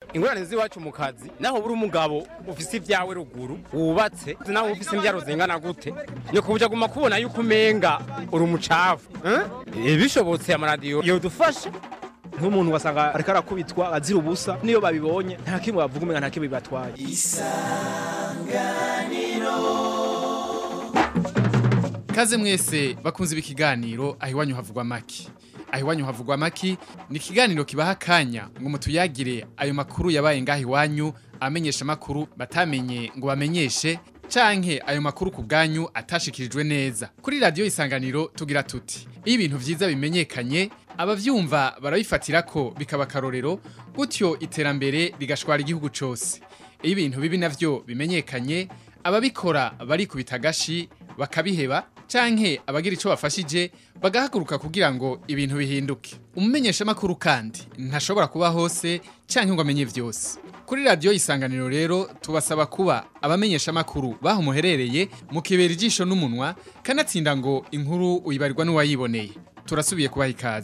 ingorane z'iwacu mu kazi naho buri umugabo ufise ibyawe ruguru wubatse naho ufise imbyaro zingana gute ni kubuja guma kubona yuko umenga uri umucafu eh? bishobotse amaradiyo yodufasha nk'umuntu wasanga ariko arakubitwa azira ubusa niyo babibonye nta kimwe bavuga umenga nta kimwe bibatwaye Kaze mwese bakunze ibi kiganiro aho iwanyu havugwa maki. Aho iwanyu havugwa maki ni ikiganiro kibaha akanya ngo mutuyagire ayo makuru yabaye ngaho iwanyu amenyesha makuru batamenye ngo bamenyeshe canke ayo makuru ku bwanyu atashikirijwe neza. Kuri radio isanganiro tugira tuti iyo ibintu vyiza bimenyekanye abavyumva barabifatira ko bikaba karorero gutyo iterambere rigashwara igihugu cose. Iyo ibintu bibi navyo bimenyekanye ababikora barikubita agashi bakabiheba canke abagira ico bafashije bagahaguruka kugira ngo ibintu bihinduke umumenyesha makuru kandi ntashobora kuba hose canke ngo amenye vyose kuri radio isanganiro rero tubasaba kuba abamenyesha makuru baho muherereye mukibera ijisho n'umunwa kanatsinda ngo inkuru uyibarirwa n'uwayiboneye turasubiye kubaha ikaze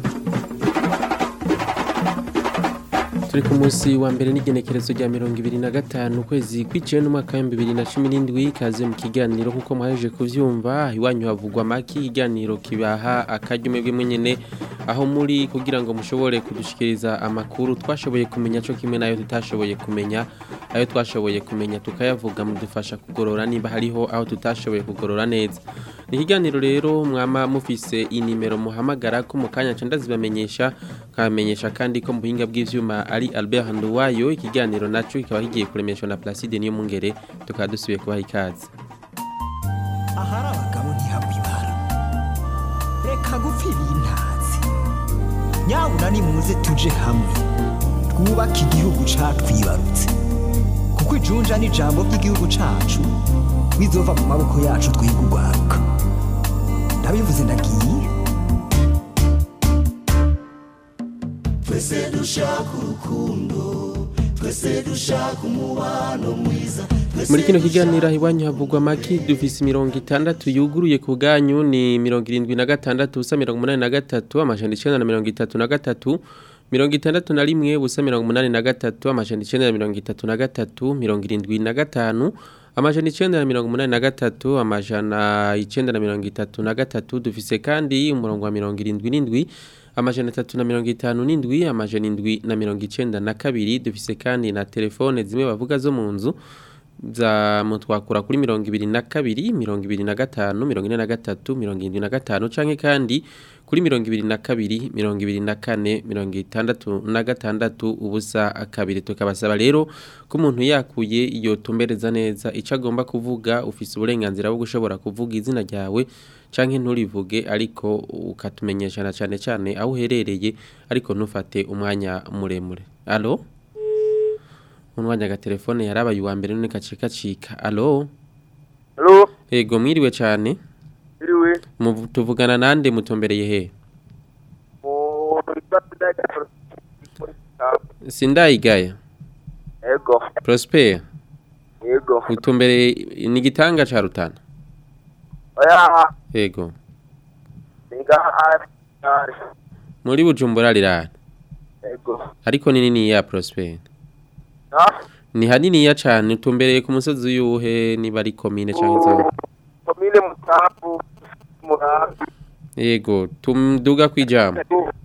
turi ku munsi wa mbere n'igenekerezo rya mirongo ibiri na gatanu ukwezi kwiciwe n'umwaka w'ibihumbi bibiri na cumi n'indwi kaze mu kiganiro nk'uko muhaje kuvyumva iwanyu havugwa make ikiganiro kibaha akaryo mwebwe mwenyene aho muri kugira ngo mushobore kudushikiriza amakuru twashoboye kumenya co kimwe nayo tutashoboye kumenya ayo twashoboye kumenya tukayavuga mudufasha kugorora niba hariho aho tutashoboye kugorora neza ni ikiganiro rero mwama mufise inimero muhamagara ko mu kanya ca ndazibamenyesha nkamenyesha kandi ko mu buhinga bw'ivyuma ari Albert Nduwayo ikiganiro naco kikaba kigiye kuremeshwa na Placide niyo mungere tukaba dusubiye kubaha ikaze ahari abagabo ntihabwa ibara reka gupfira intazi nyabuna nimuze tuje hamwe twubake igihugu catwibarutse kuko ijunja n'ijambo ry'igihugu cacu bizova mu maboko yacu twiga urwaruka ndabivuze ndagiye twese dushaka urukundo twese dushaka umubano mwiza twese muri kino kiganiro aho iwanyu havugwa maki dufise imirongo itandatu yuguruye ku bwanyu ni mirongo irindwi na gatandatu ubusa mirongo umunani na gatatu amajana icenda na mirongo itatu na gatatu mirongo itandatu na rimwe ubusa mirongo umunani na gatatu amajana icenda na mirongo itatu na gatatu mirongo irindwi na gatanu amajana icenda na mirongo umunani na gatatu amajana icenda na mirongo itatu na gatatu dufise kandi umurongo wa mirongo irindwi n'indwi amajana atatu na mirongo itanu n'indwi amajana indwi na mirongo icenda na kabiri dufise kandi na telefone zimwe bavuga zo mu nzu za mutwakura kuri mirongo ibiri na kabiri mirongo ibiri na gatanu mirongo ine na gatatu mirongo irindwi na gatanu canke kandi kuri mirongo ibiri na kabiri mirongo ibiri na kane mirongo itandatu na gatandatu ubusa kabiri tukabasaba rero ko umuntu yakuye iyo tumbereza neza ico agomba kuvuga ufise uburenganzira bwo gushobora kuvuga izina ryawe canke nturivuge ariko ukatumenyesha na cane cane aho uherereye ariko ntufate umwanya muremure alo umwanya agatelefone yarabaye uwa mbere none gace gacika alo Halo, ego mwiriwe cane iriwe. Muvu- tuvugana nande mutombereye he Mu Rwanda sindayigaya Ego, prosper ego. utumbereye ni igitanga ca rutana Oya, ego niga ari. ari. muri bujumbura rirana Ego. ariko ni nini ya prosper Ha? ni haniniya cane utumbereye ku musozi uyuhe niba ari komine canke zone Komine Mutabu, Murambi. ego tumduga kwijambo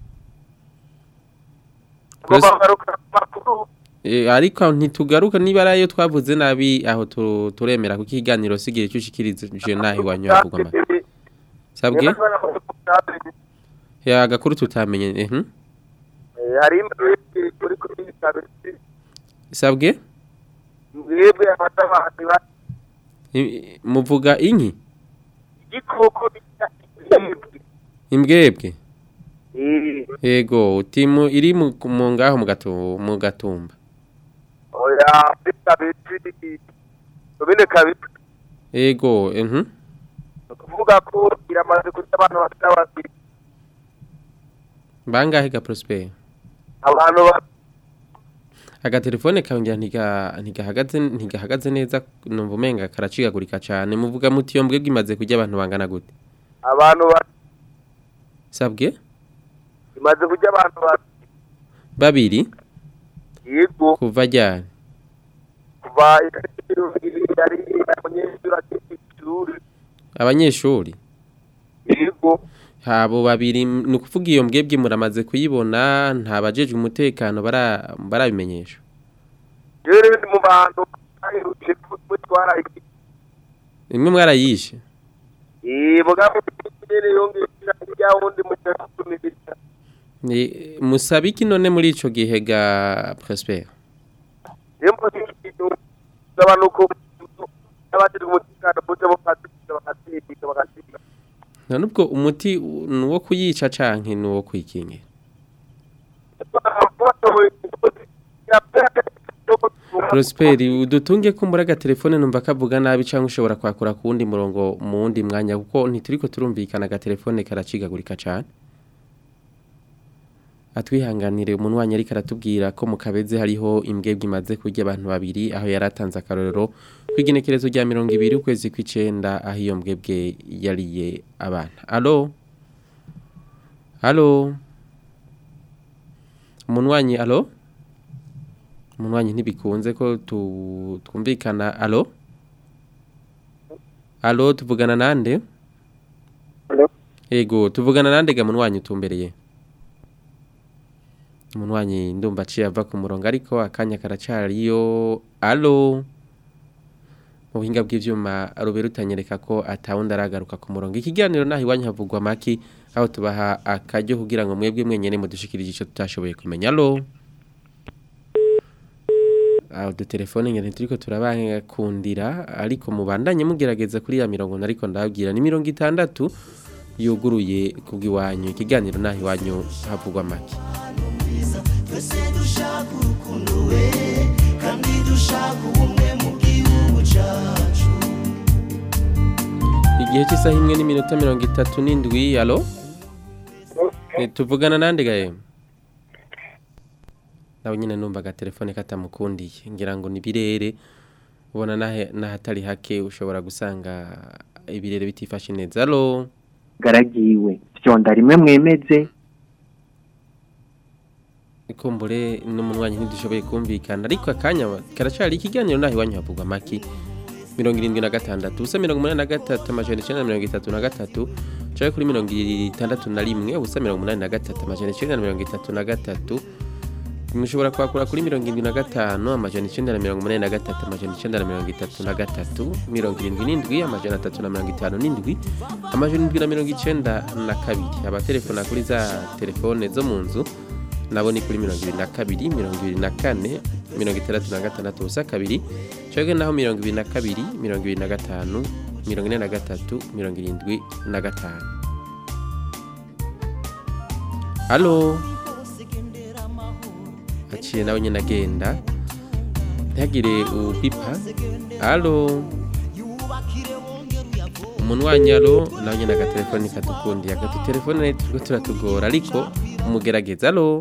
Ngomba ngaruka makuru. E, ariko ntitugaruka niba ari ayo twavuze nabi aho tu- turemera kuko ikiganiro sigira icyo ushikirije naho iwanyu havugwa make sabwe ya gakuru tutamenye eh hmm? Hari imbere kuri kuri kabiri. sabwe Mwebwe abatabandi ba I- muvuga inki igikoko bita imbwa. imbwebwe Eh, ego timu iri mu mu ngaho mu gatu- mu gatumba oya, kabiri. Komine kabiri. ego mhm Kuvuga ko iramaze kurya abantu batabandi. bangahe ga prosper Abantu ba agatelefone kongera ntiga ntigahagaze ntigahagaze neza numva umenga karacikagurika cyane muvuga muti iyo mbwebwe imaze kurya abantu bangana gute abantu ba sabwe imaze kurya abantu ba babiri yego kuva ryari kuva yari abanyeshuri akiri ishuri abanyeshuri yego habo babiri ni ukuvuga iyo mbwebwe muramaze kuyibona nta bajejwe umutekano bara- barabimenyesha rero ni mu bantu baherutse gutwara imwe mwarayishe mugabo nyene yongeye ya wundi mu cyasumirisha Ni- musaba iki none muri ico gihe ga Prosper yembo ikintu n'abantu n'abajejwe umutekano buje bakaziga bakaziga bakaziga nta nubwo umuti u- ni uwo kuyica canke ni uwo kwikingira Prosper udutunge kumbura agatelefone numva kavuga nabi canke ushobora kwakura ku wundi murongo mu wundi mwanya kuko ntituriko turumvikana agatelefone karacigagurika cane atwihanganire umunwanyi ariko aratubwira ko mu kabeze hariho imbwebwe imaze kurya abantu babiri aho yari atanze akarorero kw'igenekerezo rya mirongo ibiri ukwezi kw'icenda aho iyo mbwebwe yariye abana alo alo umunwanyi alo umunwanyi ntibikunze ko tu- twumvikana alo alo tuvugana nande Alo? ego tuvugana nande ga munwanyi utumbereye umunwanyi ndumva aciye ava ku murongo ariko akanya karacariyo alo mu buhinga bw'ivyuma rubera utanyereka ko atawundi aragaruka ku murongo ikiganiro naho iwanyu havugwa maki aho tubaha akaryo kugira ngo mwebwe mwenyene mudushikirije ico tutashoboye kumenya alo aho dutelefone ngene turiko turabakundira ariko mubandanye mugerageza kuri ya mirongo nariko ndababwira ni mirongo itandatu yuguruye kubw'iwanyu ikiganiro naho iwanyu havugwa maki twese dushaka urukundo we kandi dushaka ubumwe mu gihugu cyacu igihe cy'isaha imwe n'iminota mirongo itatu n'indwi alo Eh, tuvugana nande gaye nawe nyine numva agatelefone katamukundiye ngira ngo ni birere ubona nahe- n'ahatari hake ushobora gusanga ibirere bitifashe neza alo garagiwe vyonda rimwe mwemeze ikumbure n'umunwanyi ntidushoboye kumvikana ariko akanya karacari ikiganiro naho iwanyu havugwa maki mirongo irindwi na gatandatu ubusa mirongo umunani na gatatu amajana icenda na mirongo itatu na gatatu caye kuri mirongo itandatu na rimwe ubusa mirongo umunani na gatatu amajana icenda na mirongo itatu na gatatu mushobora kwakura kuri mirongo irindwi na gatanu amajana icenda na mirongo umunani na gatatu amajana icenda na mirongo itatu na gatatu mirongo irindwi n'indwi amajana atatu na mirongo itanu n'indwi amajana indwi na mirongo icenda na kabiri abatelefona kuri za telefone zo mu nzu nabo ni kuri mirongo ibiri na kabiri mirongo ibiri na kane mirongo itandatu na gatandatu ubusa kabiri cyoge naho mirongo ibiri na kabiri mirongo ibiri na gatanu mirongo ine na gatatu mirongo irindwi na gatanu halo aciye nawe nyine agenda ntihagire upipa halo umunwanyi alo nawe nyine agatelefoni katukundiye agati telefone turiko turatugora ariko umugerageza alo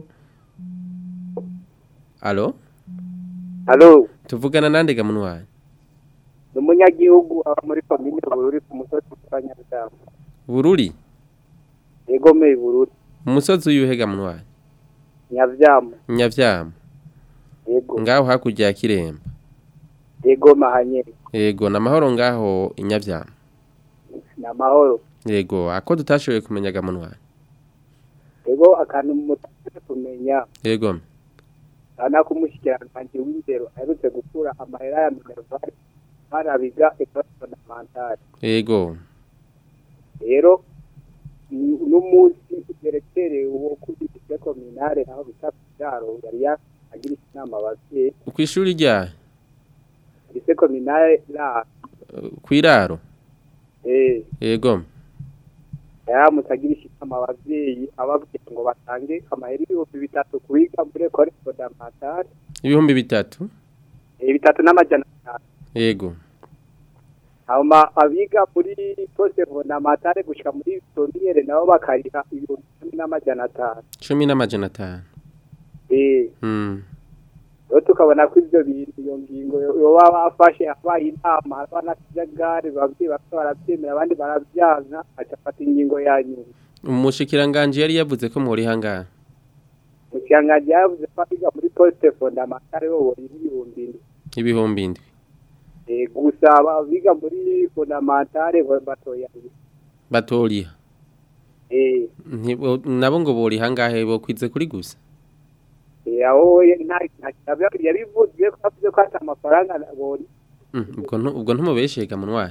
alo halo tuvugana nande ga munwanyi ni umunyagihugu aba muri komine bururi ku musozi wa nyarudamu bururi yegomeye bururi umusozi uyuhe ga munwanyi nyavyamu nyavyama yego ngaho hakurya ya kiremba yego mahanyene yego namahoro ngaho inyavyama ni amahoro yego ako tutashoboye kumenya ga munwanyi yego akantu mutaze kumenya yego ana k'umushikiranganji w'indero aherutse gukura amahera ya minervari barabiga ekole fondamentale yego rero ni- n'umunsi ugerekereye uwo kuri lycée communale aho bita kubyaro yari yagirisha inama abavyeyi kw'ishuri rya lycée communale la kwiraro eh yego yaramutse agirisha inama abavyeyi ababwira ngo batange amahera ibihumbi bitatu kubiga muri ekole fondamentale ibihumbi bitatu eh, bitatu n'amajana atanu yego hama abiga muri poste fondamentale gushika muri premiere nabo bakariha ibihumbi cumi n'amajana atanu cumi n'amajana atanu eh Mm. rero tukabona ko ivyo bintu iyo ngingo yoba bafashe abaye inama haba n'akajagari babyeyi bamwe baravyemera abandi baravyanka aca afata ingingo ya nyuma umushikiranganji yari yavuze ko muri hangara mukiranganji yavuze ko abiga muri poste fondamentale bo bori ibihumbi indwi ibihumbi indwi Eh, gusa abiga muri fondamentale bo batoya batoriha eh Ntibo- nabo ngo bori hangahe bo kwize kuri gusa eh, aho ye- nta nta yabivuze ko avuze ko ata amafaranga bori Mm, ubwo ntu- ubwo ntumubeshega munwanya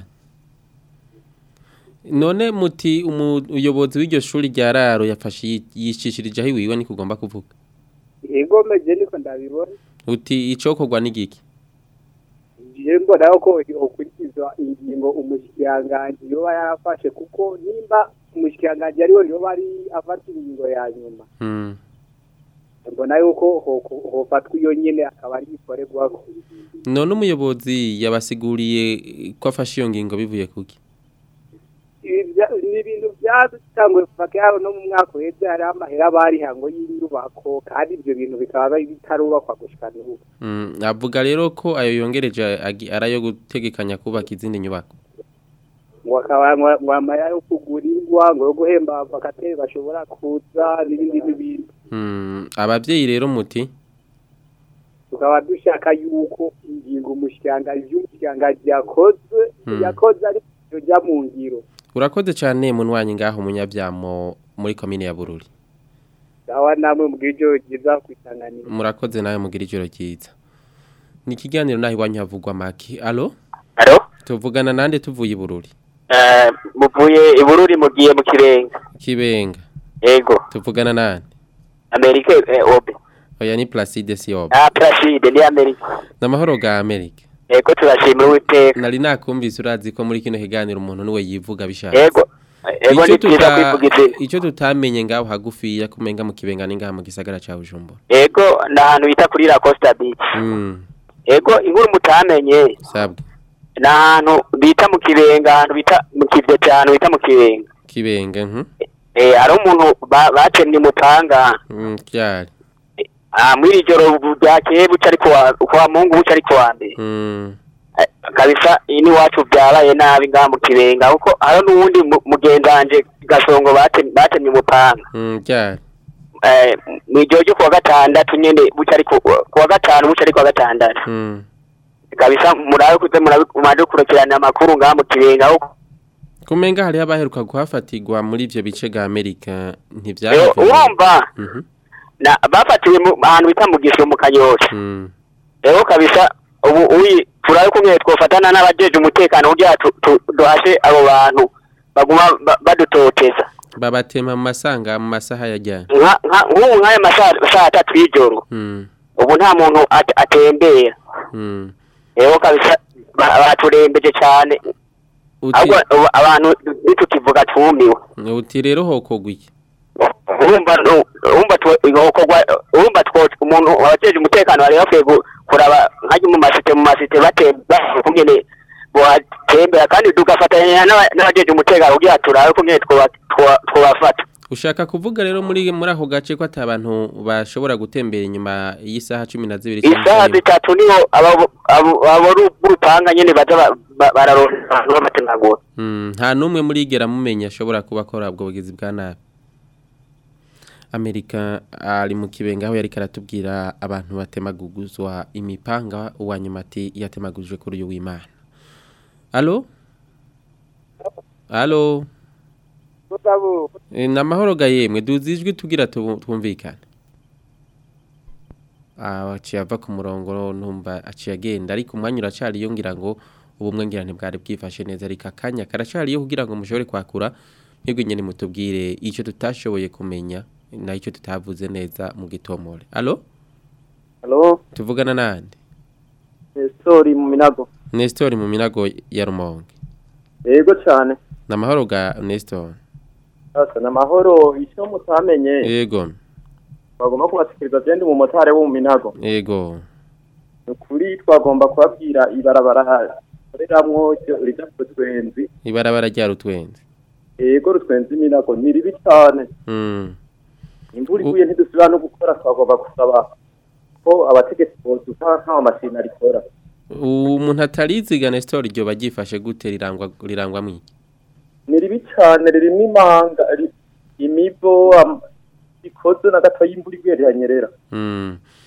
none muti umuyobozi w'iryo shuri rya raro yafashe yi- yicishirije aho iwiwe niko ugomba kuvuga ego meje niko ndabibona uti icokorwa n'igiki je mbona ko ukurikizwa ingingo umushikiranganji yoba yarafashe kuko nimba umushikiranganji ariwe yoba ari afata ingingo ya nyuma Mm, mbona yuko ho- ho- hofatwa iyo nyene akaba ari ikorerwako none umuyobozi yabasiguriye ko afashe iyo ngingo bivuye kuki Ibi vya- ni ibintu byatanguye kuva kera no mu mwaka uheze hariho amahera bariha ngo y'inyubako kandi ibyo bintu bikaba bitarubakwa gushika n'ubu Mm, avuga rero ko ayo yongereje agi- ari ayo gutegekanya kubaka izindi nyubako ngo akaba ngo- ngo amahera yo kugurirwa ngo yo guhemba abavakateri bashobora kuza n'ibindi n'ibindi Mm, abavyeyi rero muti tukaba dushaka yuko ingingo umushikiranganji y'umushikiranganji yakoze Hmm. yakoze ari jya mu ngiro urakoze cyane munwanyi ngaho munyabyamo muri komine ya bururi awa namwe mu bw'ibyo byiza kwisanganira murakoze nawe mugira ijoro ryiza ni ikiganiro naho iwanyu havugwa maki alo Alo? tuvugana nande tuvuye i bururi Eh, muvuye ibururi mugiye mu kirenga. kibenga Yego. tuvugana nande Amerika eh, obe. oya ni placide siyoba Ah, Placide ni Amerika. n'amahoro ga amerika Yego turashimira Uwiteka. nari nakumvise urazi ko muri kino kiganiro umuntu niwe yivuga bishaka Yego. Yego Ico ni byiza tuta- kwivuga izina. ico tutamenye ngaho hagufiya kumenga mu kibenga ni ngaha mu gisagara ca bujumbura Yego ni ahantu bita kuri La Costa Beach. mm. Yego inkuru mutamenye sabwe ni ahantu bita mu kibenga ahantu bita mu kivyo cyane bita mu kibenga. kibenga mhm Eh, hari umuntu ba- bacemye umupanga mm, ryari ah muri iri joro ryakeye buca ariko wa kwa Mungu buca ariko wa mbere. mm. Eh, kabisa ini wacu byabaye nabi ngaha mu kibenga kuko hari n'uwundi mu- mugenzi wanje gasongo batemye batemye umupanga mm, ryari eh mu ijoro ryo kuwa gatandatu nyene buca ariko kuwa gatanu buca ariko kuwa gatandatu mm. kabisa murabe kuze murabe umaje kurikirana amakuru ngaha mu kibenga kuko kumenga hariho abaheruka kuhafatirwa muri ivyo bice ga amerika eh, ntivyaje urumva mhm na bafatiwe mu ahantu bita mu gisho mu kanyosha mm. rero kabisa ubu uyi turabe kumwe twofatana n'abajeje umutekano kugira tu- tu- duhashe abo bantu baguma ba- badutoteza babatema mu masanga mu masaha yajyanye nka nka- nk'ubu nk'aya masaha saa atatu y'ijoro mm. ubu nta muntu at- atembera mm. rero kabisa ba- baturembeje cyane uti ahubwo ubu abantu nitukivuga twumiwe uti rero hokogwa iki urumva nu- urumva twe- ihokorwa urumva two umuntu wabajeje umutekano bari bakwiye gu- kuraba nkajya mu masite mu masite batemba kungene bohatembera kandi tugafatanya n'aba- n'abajeje umutekano kugira turabe kungene twoba- twoba- twobafata ushaka kuvuga rero muri muri ako gace ko ata abantu bashobora gutembera inyuma y'isaha cumi na zibiri isaha zitatu niho abo abo- abo b'urupanga nyene baza ba- ba- bararonka abantu b'amatemagura Mm, nta n'umwe murigera mumenya ashobora kuba akora ubwo bugizi bwa nabi amerika ari mu kibenga aho yari karatubwira abantu batemaguguzwa imipanga uwa nyuma ati yatemagujwe kuri uyu w'imana alo alo E, ni amahoro ga yemwe duzi ijwi tugira tubu- twumvikane Ah, aciye ava ku murongo numva aciye agenda ariko umwanya uracariyo ngira ngo ubumwe ngira ntibwari bwifashe neza ariko akanya karacariyo kugira ngo mushobore kwakura mwebwe nyine mutubwire icyo tutashoboye kumenya na icyo tutavuze neza mu gitomore alo Halo, tuvugana nande sorry mu minago. Nestor mu minago ya Rumonge Yego cyane. ni amahoro ga Nestor Asa na mahoro icyo mutamenye yego bagomba kubasikiriza byende mu motare wo mu minago. yego Ukuri twagomba kubabwira ibarabara koreramwo cyo rija kutwenzi. ibarabara rya rutwenzi Yego rutwenzi minago ni ribi cyane. mm. Imvura iguye ntidusubira no gukora twagomba gusaba ko abategetsi boduka nta mashini arikora. umuntu atariziga Nestor ryo bagifashe gute rirangwa rirangwa mwiki Ni ribi cyane ririmo imanga ri- imivo am- ikoze na gato y'imvura iguye riranyerera. mm.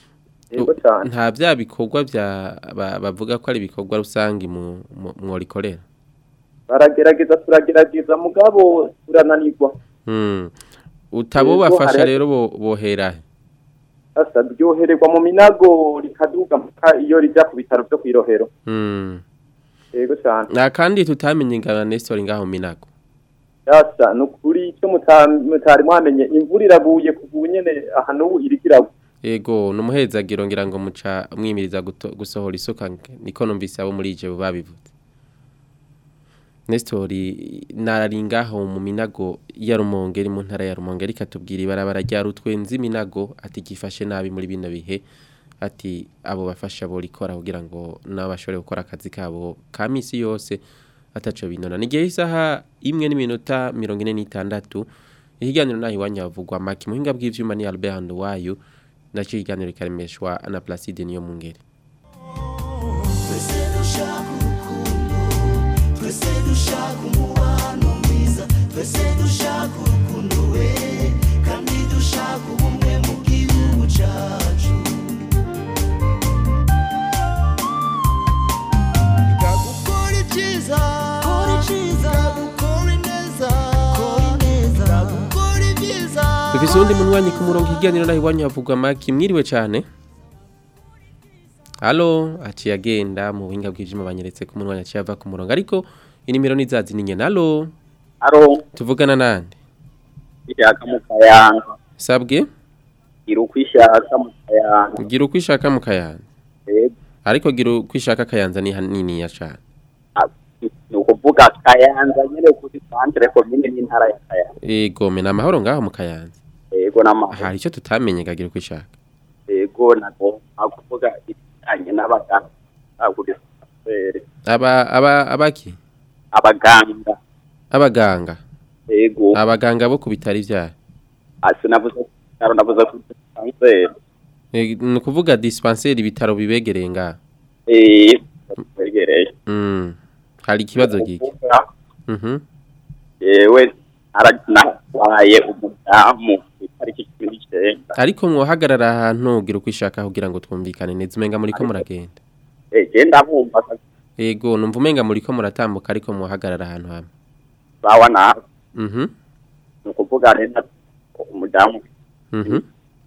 yego cyane nta bya bikorwa bya ba- bavuga ko ari ibikorwa rusange mu mu- mworikorera baragerageza turagerageza mugabo turananirwa Mm. utabo Yego, bafasha hari- rero bo- bohera he? sasa ryohererwa mu minago rikaduga mpaka iyo rijya ku bitaro byo kwirohero Mm. yego cyane na kandi tutamenye ingana Nestor ngaho minago sasa ni ukuri icyo muta- mutari mwamenye imvura iraguye kuva ubu nyene aha n'ubu iriko iragwa Ego numuhezagiro ngira ngo muca mwimiriza guto- gusohora isuka nge- niko numvise abo muri je babivuze Nestor nararingaho mu minago ya Rumonge iri mu ntara ya Rumonge ariko atubwira ibarabara rya rutwenzi minago ati gifashe nabi muri bino bihe ati abo bafasha bo rikora kugira ngo nabashobore gukora akazi kabo ka misi yose ataco binona nigihe isaha imwe n'iminota 46 ihiganiro nahi wanyavugwa maki muhinga bw'ivyuma ni Albert Handuwayo naco ikiganiro karemeshwa na Placide niyo mungere twese dushaka urukundo twese dushaka umubano mwiza twese dushaka urukundo we kandi dushaka ubumwe mu gihugu cyacu gukora ibyiza kora ibyiza gukora ineza kora ineza gukora ibyiza Dufise uwundi munywanyi ku murongo ikiganiro nahi wanyavugwa maki mwiriwe cane Halo aciye agenda mu buhinga bw'ivyuma banyeretse ku munwa aciye ava ku murongo ariko inimero nizazi ni nyene halo Haro, tuvugana nande ishaka mu kayanza. sabwe Gira uko ishaka mu kayanza. gira uko ishaka mu kayanza Yego, ariko gira uko ishaka kayanza ni hanini ya cane ni ukuvuga kayanza nyene kuri centre commune n'intara ya kayanza. Ego mena amahoro ngaho mu kayanza Yego n'amahoro. hari icyo tutamenye gagira uko ishaka Yego nago akuvuga ibijanye n'abaganga. Agurisa kwere. aba aba abaki Abaganga. abaganga Yego. abaganga bo ku bitari vyayo Asi navuze karo navuze ku kanseri. E, ni ukuvuga dispensaire ibitaro bibegereye ngaho Eh, twegereye. Mm. Hari ikibazo giki? Kuvuga, Mhm. Yewe aranabaye umudamu itariki cumi n'icenda. Ariko mwohagarara ahantu gira uko ishaka kugira ngo twumvikane neza umenga muri ko muragenda. Eh, je ndabumva Ego numva umenga muri ko muratambuka ariko mwohagarara ahantu hamwe. sawa nawe. Mhm. ni ukuvuga rero umudamu Mhm.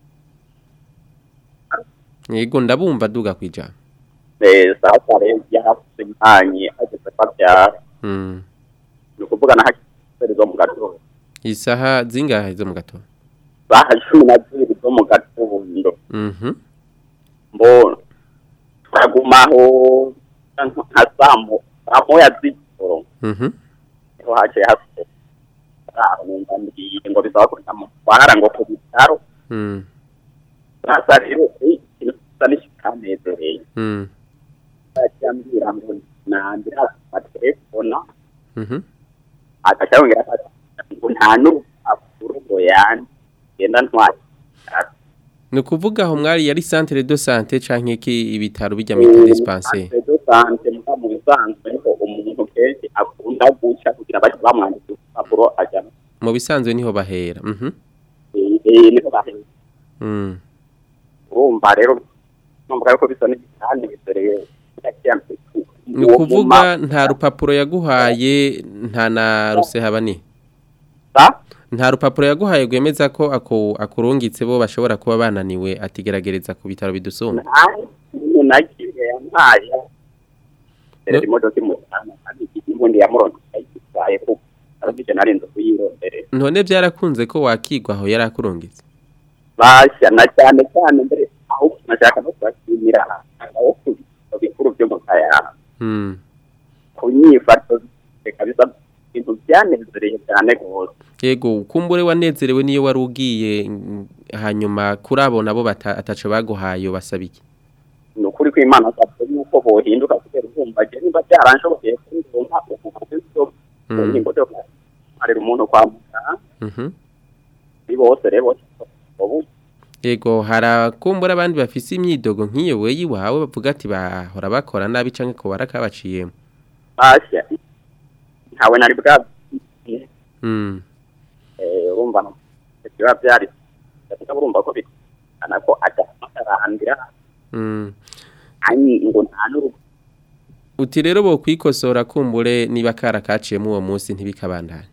Ego ndabumva duga kwijana. eh, sasa rero yarafuze impanyi ageze ko abyara Mm. ni ukuvuga na hakiri zo mu gatondo Isaha zingahe zo mu gatondo? saha cumi na zibiri zo mu gatondo Mhm. mbona turagumaho nka saa mo- saa moya z'ijoro Mhm. niho haciye hasigaye aho numva mbwiye ngo bisaba ko ndamutwara ngo ku bitaro Mm. sasa rero eh, ikintu gisa n'ikitanezereye Mm. yaciye ambwira ngo nandira amatelefona Mhm. agaca yongera ati ngo nta n'urupapuro ngo yandi genda ntwara Ni ukuvuga aho mwari yari centre de santé canke ki ibitaro bijya mu dispensaire. do sante muga mu bisanzwe niko umuntu kenshi akunda guca kugira baje bamwandika urupapuro ajyana Mu bisanzwe niho bahera. Mhm. eh niko bahera Mm. urumva rero numva yuko bisa n'igitani bisereye Ni ukuvuga nta rupapuro yaguhaye nta na rusehabani. Nta rupapuro yaguhaye gwemeza ko ako akurungitse bo bashobora kuba bananiwe atigeragereza ku bitaro bidusumba. umuntu nagiye yampaye rero imodoka imutana kandi ibundi yamuronse ayitwaye kuko arabije narinze kuyirondere None byarakunze ko wakigwa aho yari akurungitse. bashya na cyane cyane mbere aho nashaka no kubashimira aho ku bitaro bikuru byo mu kayanga Mm. ku nyifato kabisa ibintu byanezereye cyane rwose Yego kumbure wanezerewe niyo wari ugiye mm, hanyuma kuri abo nabo bata- ataco baguhaye basaba iki. ni ukuri ko imana asabwe yuko bohinduka kubera urumva je niba byaranshoboye kundonka ubuvuzi Mm. ingingo zo kumarira umuntu kwa muganga Mhm. ni bose rero ubu Yego harakumbura abandi bafise imyidogo nk'iyo weyi wawe bavuga ati bahora bakora nabi canke ko barakabaciyemo. bashya ntawe nari bwa Mm. eh, urumva no biba byari ndetse urumva ko bitana ko ajya akarandira Mm. ani ngo nta n'urugo uti rero bo kwikosora kumbure niba kara kaciyemo uwo munsi ntibikabandanye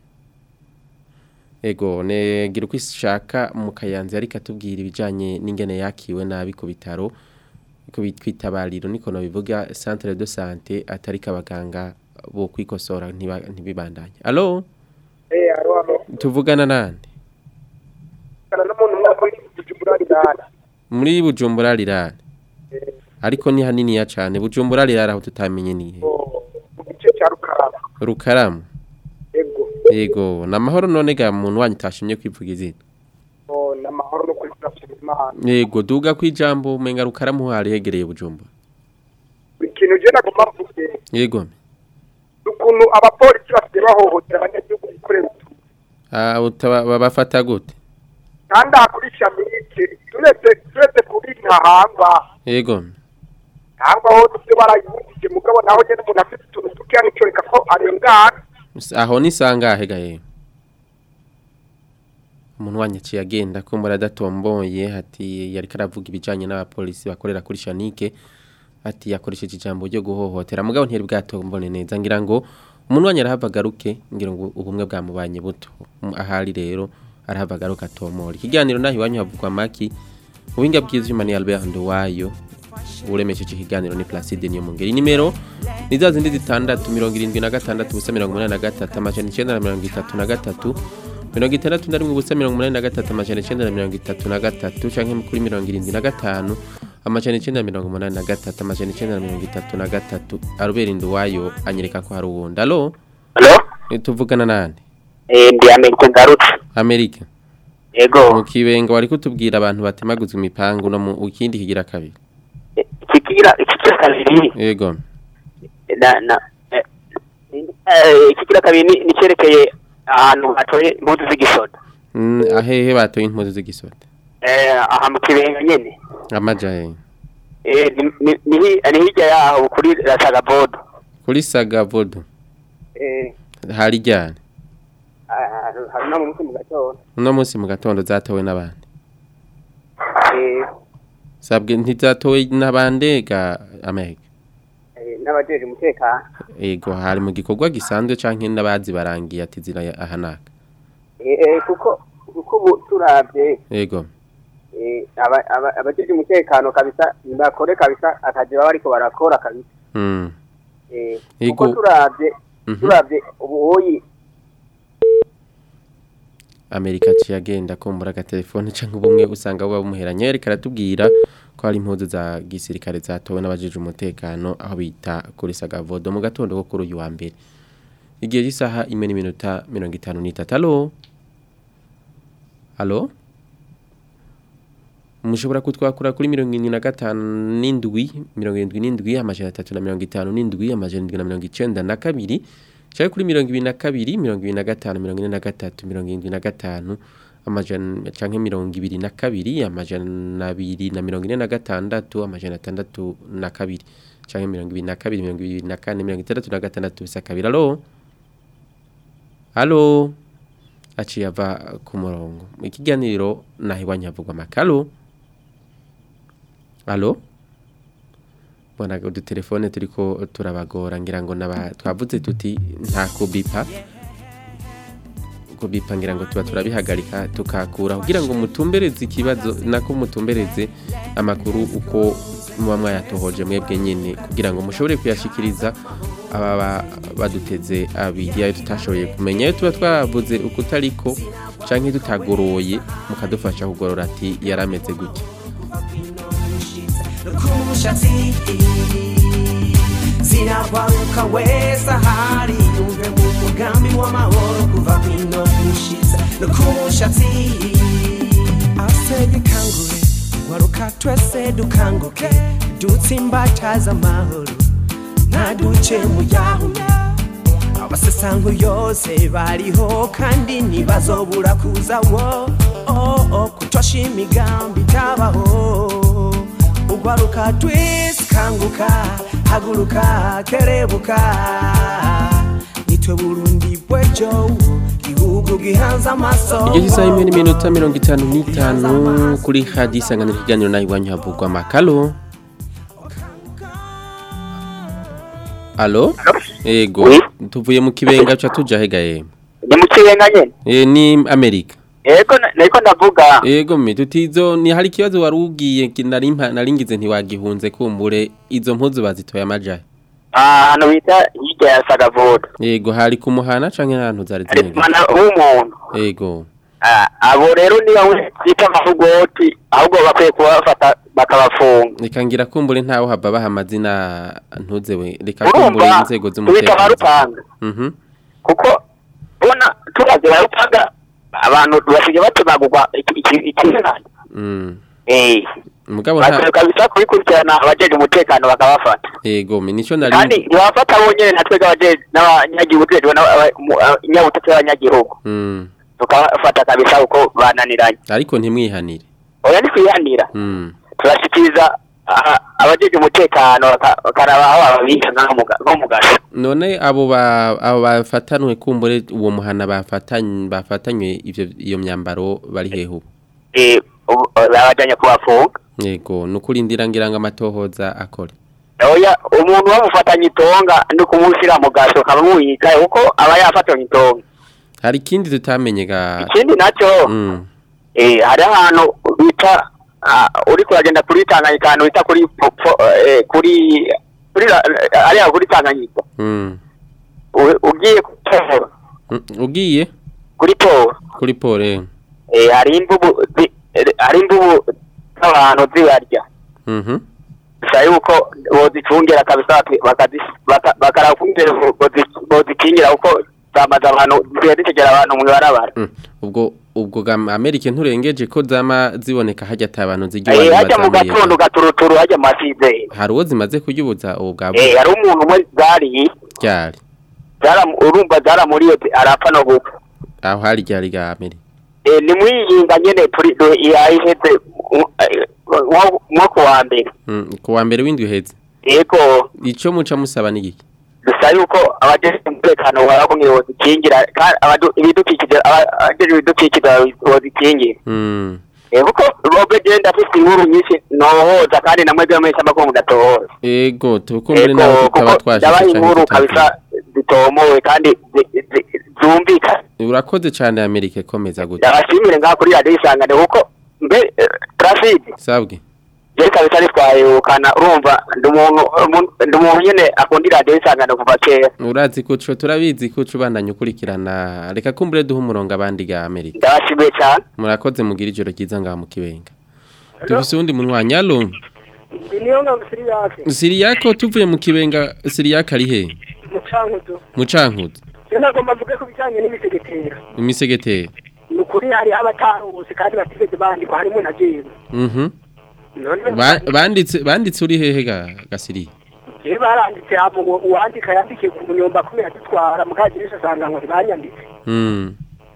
ego negira uko ishaka mu kayanza ariko atubwira ibijyanye n'ingene yakiwe nabi ku bitaro ko bitwitabariro niko bivuga centre de santé atari abaganga bo kwikosora ntiba- ntibibandanye alo Eh, aro aro. tuvugana nande Kana n'umuntu umwe muri Bujumbura rirara. muri bujumbura rirare ariko ni haniniya cyane bujumbura rirare aho tutamenye nihe Mu gice cya Rukarama. rukaramu Ego. yego ni amahoro none ga muntu wanyu utashimye kwivuga izina Oh, n'amahoro no kuri turashima Imana. yego duga ku ijambo umenga rukaramu hari hegereye bujumbura Ikintu je nagomba mvuge yego ukuntu abapolisi basigaye bahohotera abanyagihugu bikorera utu. Ah, utaba- babafata gute kandi aha kuri Shamike turetse turetse kuri Ntahangwa yego Ntahangwa ho tufite barayibujije mugabo naho nyene umuntu afite utuntu dukeya nico reka ko arengana aho ni sangahe gahe umuntu wanyu aciye agenda kumbura adatomboye ati yari karavuga ibijyanye n'abapolisi bakorera kuri shanike ati yakoresheje ijambo ryo guhohotera mugabo ntiyari bwatombone neza ngira ngo umuntu wanyu arahava agaruke ngira ngo ubumwe bwamubanye buto Um, ahari rero arahava agaruke atomora ikiganiro naho iwanyu havugwa maki ubuhinga bw'ivyuma ni Albert Nduwayo uremesheje ikiganiro ni Placide niyo mungeri nimero ni za zindi zitandatu mirongo irindwi na gatandatu ubusa mirongo umunani na gatatu amajana icenda na mirongo itatu na gatatu mirongo itandatu na rimwe ubusa mirongo umunani na gatatu amajana icenda na mirongo itatu na gatatu canke kuri mirongo irindwi na gatanu amajana icenda na mirongo umunani na gatatu amajana icenda na mirongo itatu na gatatu arubera induwayo anyereka ko hari uwundi alo Alo? tuvugana nande Eh, ndi Amerika ngarutse. amerika Yego. mu kibenga wari kutubwira abantu batemaguzwa imipangu no mu ikindi kigira kabiri Ikigira ikigira kabiri yego na na eh, eh, ikigira kabiri ni ni cerekeye ahantu hatoye impuzu z'igisoda. Mm, ahehe batoye impuzu z'igisoda Eh, aha mu kibenga nyene. amaja he Eh, ni ni- ni hi- ni hirya yaho kuri Rasagabodo. kuri sagavodo Eh, hari ryari ah, hari no mu musi mu gatondo. uno munsi mu gatondo zatowe n'abandi Eh, sabwe ntizatowe n'abandega amega eh, n'abajeje umutekano. ego hari mu gikorwa gisanzwe canke n'abazi barangiye ati zira ahanaka Eh, eh, kuko kuko ubu turavye ego eh, aba- aba- abajeje umutekano kabisa bakore kabisa akazi baba bariko barakora kabisa. mm. Eh, Ego. kuko turavye Mhm. turavye ubu hoyi amerika aciye agenda kumbura agatelefone canke ubumwe usanga buba bumuheranye yariko aratubwira ko hari impuzu za gisirikare zatowe n'abajejwe umutekano aho bita kuri sagavodo mu gatondo ko kuri uyu wa mbere igihe cy'isaha imwe n'iminota mirongo itanu n'itatu alo alo mushobora kutwakura kuri mirongo irindwi na gatanu n'indwi mirongo irindwi n'indwi amajana atatu na mirongo itanu n'indwi amajana indwi na mirongo icenda na kabiri cyangwa kuri mirongo ibiri na kabiri mirongo ibiri na gatanu mirongo ine na gatatu mirongo irindwi na gatanu amajana canke mirongo ibiri na kabiri amajana abiri na mirongo ine na gatandatu amajana atandatu na kabiri canke mirongo ibiri na kabiri mirongo ibiri na kane mirongo itandatu na gatandatu bisa kabiri alo alo aciye ava ku murongo ikiganiro naho iwanyu havugwa amakalo alo mbona udutelefone turiko turabagora ngira ngo naba twavuze tuti nta kubipa kubipa ngira ngo tuba turabihagarika tukakura kugira ngo mutumbereze ikibazo nako mutumbereze amakuru uko muba mwayatohoje mwebwe nyine kugira ngo mushobore kuyashikiriza ababa baduteze abiri ayo tutashoboye kumenya ayo tuba twavuze uko utariko canke tutagoroye mukadufasha kugorora ati yarameze gutya kumushatsi zirabaruka wese ahari yumve mu mugambi w'amahoro kuva kwino gushiza no kumushatsi asege kangure waruka twese dukanguke dutsimbataza amahoro ntaduce mu yahume abasesango yose bariho kandi ntibazobura kuza wo oh, oh, kutosha imigambi itabaho ugwaruka twese kanguka haguruka kerebuka nitwe burundi bwejo gihugu gihanze amaso igihe cy'isaha imwe n'iminota mirongo itanu n'itanu kuri hadi isanganiro ikiganiro naho iwanyu havugwa amakalo Alo? Ego. Tuvuye mu kibenga cha tuja hega yemwe. ni mu kibenga nyene Eh ni Amerika. yego na- nariko ndavuga Ego me tutizo ni hari kibazo warugiye nari mpa- naringize ntiwagihunze kumbure izo mpuzu bazitoya amajahe. ahantu bita hirya ya sagavoda Ego hari kumuhana canke ahantu zari zinege. mana w'umuntu Ego. Ah, abo rero niba wita amahugoti ahubwo bakwiye kubafata bakabafunga Reka ngira kumbure ntawo haba baha amazina ntuzewe. Reka kumbure urumva inzego tubita z'umutekano. abarupanga Mhm. kuko bona turaze barupanga abantu basigaye batemagurwa ikizina Mm. eh Mugabo bakwiye nta kabisa kubikurikirana abajeje umutekano bakabafata Ego me nico kandi nari ntibafata bonyene natwe abajeje n'abanyagihugu tujejwe n'abanyabutatu b'abanyagihugu Mm. tukabafata kabisa uko bananiranye Ariko ntimwihanire. oya ni kwihanira Mm. turashikiriza ah, abajeje umutekano baka- bakaraba aho bababika nko mu ga- nko mu gasho None abo ba abo bafatanwe kumbure uwo muhana bafatanye bafatanywe ivyo iyo myambaro bari hehe ubu? eh ubu- babajanye kubafunga Yego nukurindira ngira ngo amatohoza akore. oya umuntu bamufatanye itonga ni kumushyira mu gasho kamumwika kuko aba yafatanye itonga Hari ikindi tutamenye ga ikindi nacyo Mm. eh hari ahantu bita ah, uri kuragenda kuri Tanganyika ahantu bita kuri po- po- eh, kuri kuri la- ariya kuri Tanganyika Mm. U- ugiye kuri Poro, Mm, Ugiye kuri Poro kuri pole. eh hari imvubu zi- eh, hari imvubu z'abantu zibarya Mhm. gusa yuko bozicungira kabisa baki- bakazi- baka- bakarakumbere bozikingira kuko zamaze abantu zigiye zitegera abantu mu ibarabara Mm. Ubwo ubwo ga Amerika nturengeje ko zama ziboneka hajya atabantu eh zigiye hajya mu gatondo gaturuturu hajya mu masizeri Hari uwo zimaze kuyubuza ubu bwa eh hari umuntu umwe zariye ryari. zara- urumva zaramuriye zi- arapfa no gupfa Aho hari ryari ga Amerika. eh ni mwiyinga nyene turi do- yaheze nko- eh, nko nko ku wa mbere Mm. Ku wa mbere w'indwi uheze. yego Ico muca musaba ni iki? dusa yuko abajeje umutekano barakumye bozikingira kandi abadu- ibidukikije aba- abajeje ibidukikije bozikingira Mm. Eh, kuko robe genda afite inkuru nyinshi nohoza kandi namwe byo mwese abako mudatohoza Ego tukumbure Ego, naho kuko tutaba twashitse yabaye canke inkuru tutagiye. kabisa zitomowe kandi zi- zi- zumvikana Urakoze cyane Amerika komeza gute. ndabashimire ngaha kuri radiyo isangane kuko mbe eh, Placide Sabwe. je kabisa nitwayukana urumva ndi umuntu umuntu- ndi umuntu nyene akunda radiyo isangane kuva kera Urazi kuco turabizi kuco ubandanya ukurikirana reka kumbure duha umurongo abandi ga Amerika. ndabashimiye cyane Murakoze mugira ijoro ryiza ngaha mu kibenga. Tufise undi munywanyi alo. niyo ngabo siri yake Siriyako tuvuye mu kibenga Siriyaka ari he? mucankuzo Mu cankuzo. rero nagomba mvuge ku bijyanye n'imisegetera Imisegeteri. ni ukuri hari abatarose kandi batigeze bandikwa harimo na jewe Mhm. none Ba- Banditse banditse uri hehe ga gasiri? rero baranditse hama uwo uwandika yandikiye ku munyomba kubera dutwara mukagirisha asanga ngo ntibanyanditse Mm.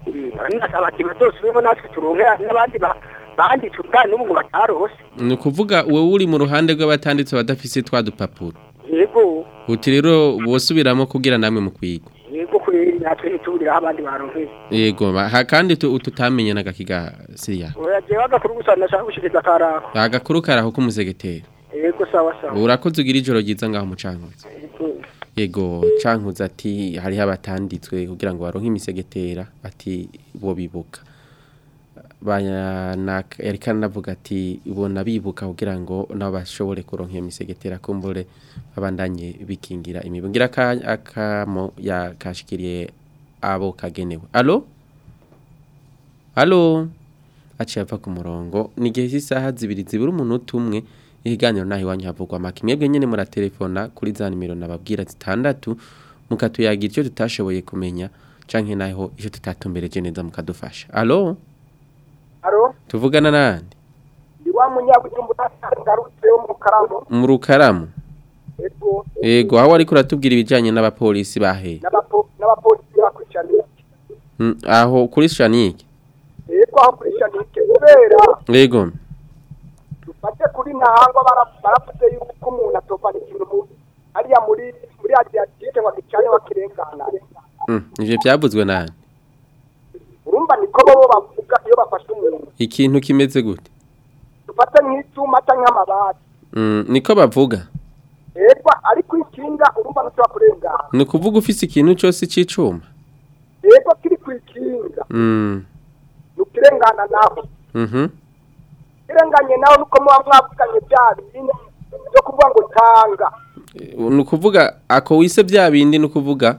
nasaba ati bazosubiremo natwe turonke n'abandi ba- banditse ubwari n'ubu ngo batarose Ni ukuvuga wowe uri mu ruhande rw'abatanditse badafise twa dupapuro. yego Uti rero bosubiramo kugira namwe mu kwiga. yego kubera natwe ntituburiraho abandi baronkeye Yego ba- ha kandi tu- tutamenye n'agakiga Siriya. oya jewe agakuru gusa nashaka gushikiriza akarako Agakuru karaho k'umusegeteri. yego sawa sawa Urakoze ugira ijoro ryiza ngaho mu cankuzo. Yego. Yego cankuzo ati hariho abatanditswe kugira ngo baronke imisegetera ati bo bibuka. Bana Erika navuga ati ubona bibuka kugira ngo nabo bashobore kuronka iyo misegetera kumbure abandanye bikingira imibu. Ngira ka akamo yakashikiriye abo kagenewe. Allo? Allo? Aciye ava ku murongo ni gihe cy'isaha zibiri zibura umunota umwe ihiganiro naho iwanyu havugwa make mwebwe nyene muratelefona kuri za nimero nababwira zitandatu mukatuyagira icyo tutashoboye kumenya canke naho icyo tutatumbereje neza mukadufasha allo Aro, tuvugana nande ndi wa munyabujumbuta ngarutse wo mu karamu. mu rukaramu Ego, yego aho ariko uratubwira ibijanye n'abapolisi bahe n'abapo n'abapolisi bakurikirana. Mm, aho kuri shanike Ego aho kurikirana kubera yego dufate kuri ntahangwa bara- baravuze yuko umuntu atopana ikintu mu hariya muri muri Adriatique ngo agicane wakirengana. Mm, ivyo vyavuzwe nande Urumva niko bo bavuga iyo bafashe umuntu. ikintu kimeze gute Dufate nk'icuma canke amabati. Mm, niko bavuga Ego urumva ari kwikinga urumva ntushobora kurengana ni ukuvuga ufise ikintu cyose cy'icuma yego kiri kwikinga Mm, ntukirengana naho mhm. kirenganye naho nuko muba mwavuganye bya bindi byo kuvuga ngo tanga ni ukuvuga ako wise bya bindi ni ukuvuga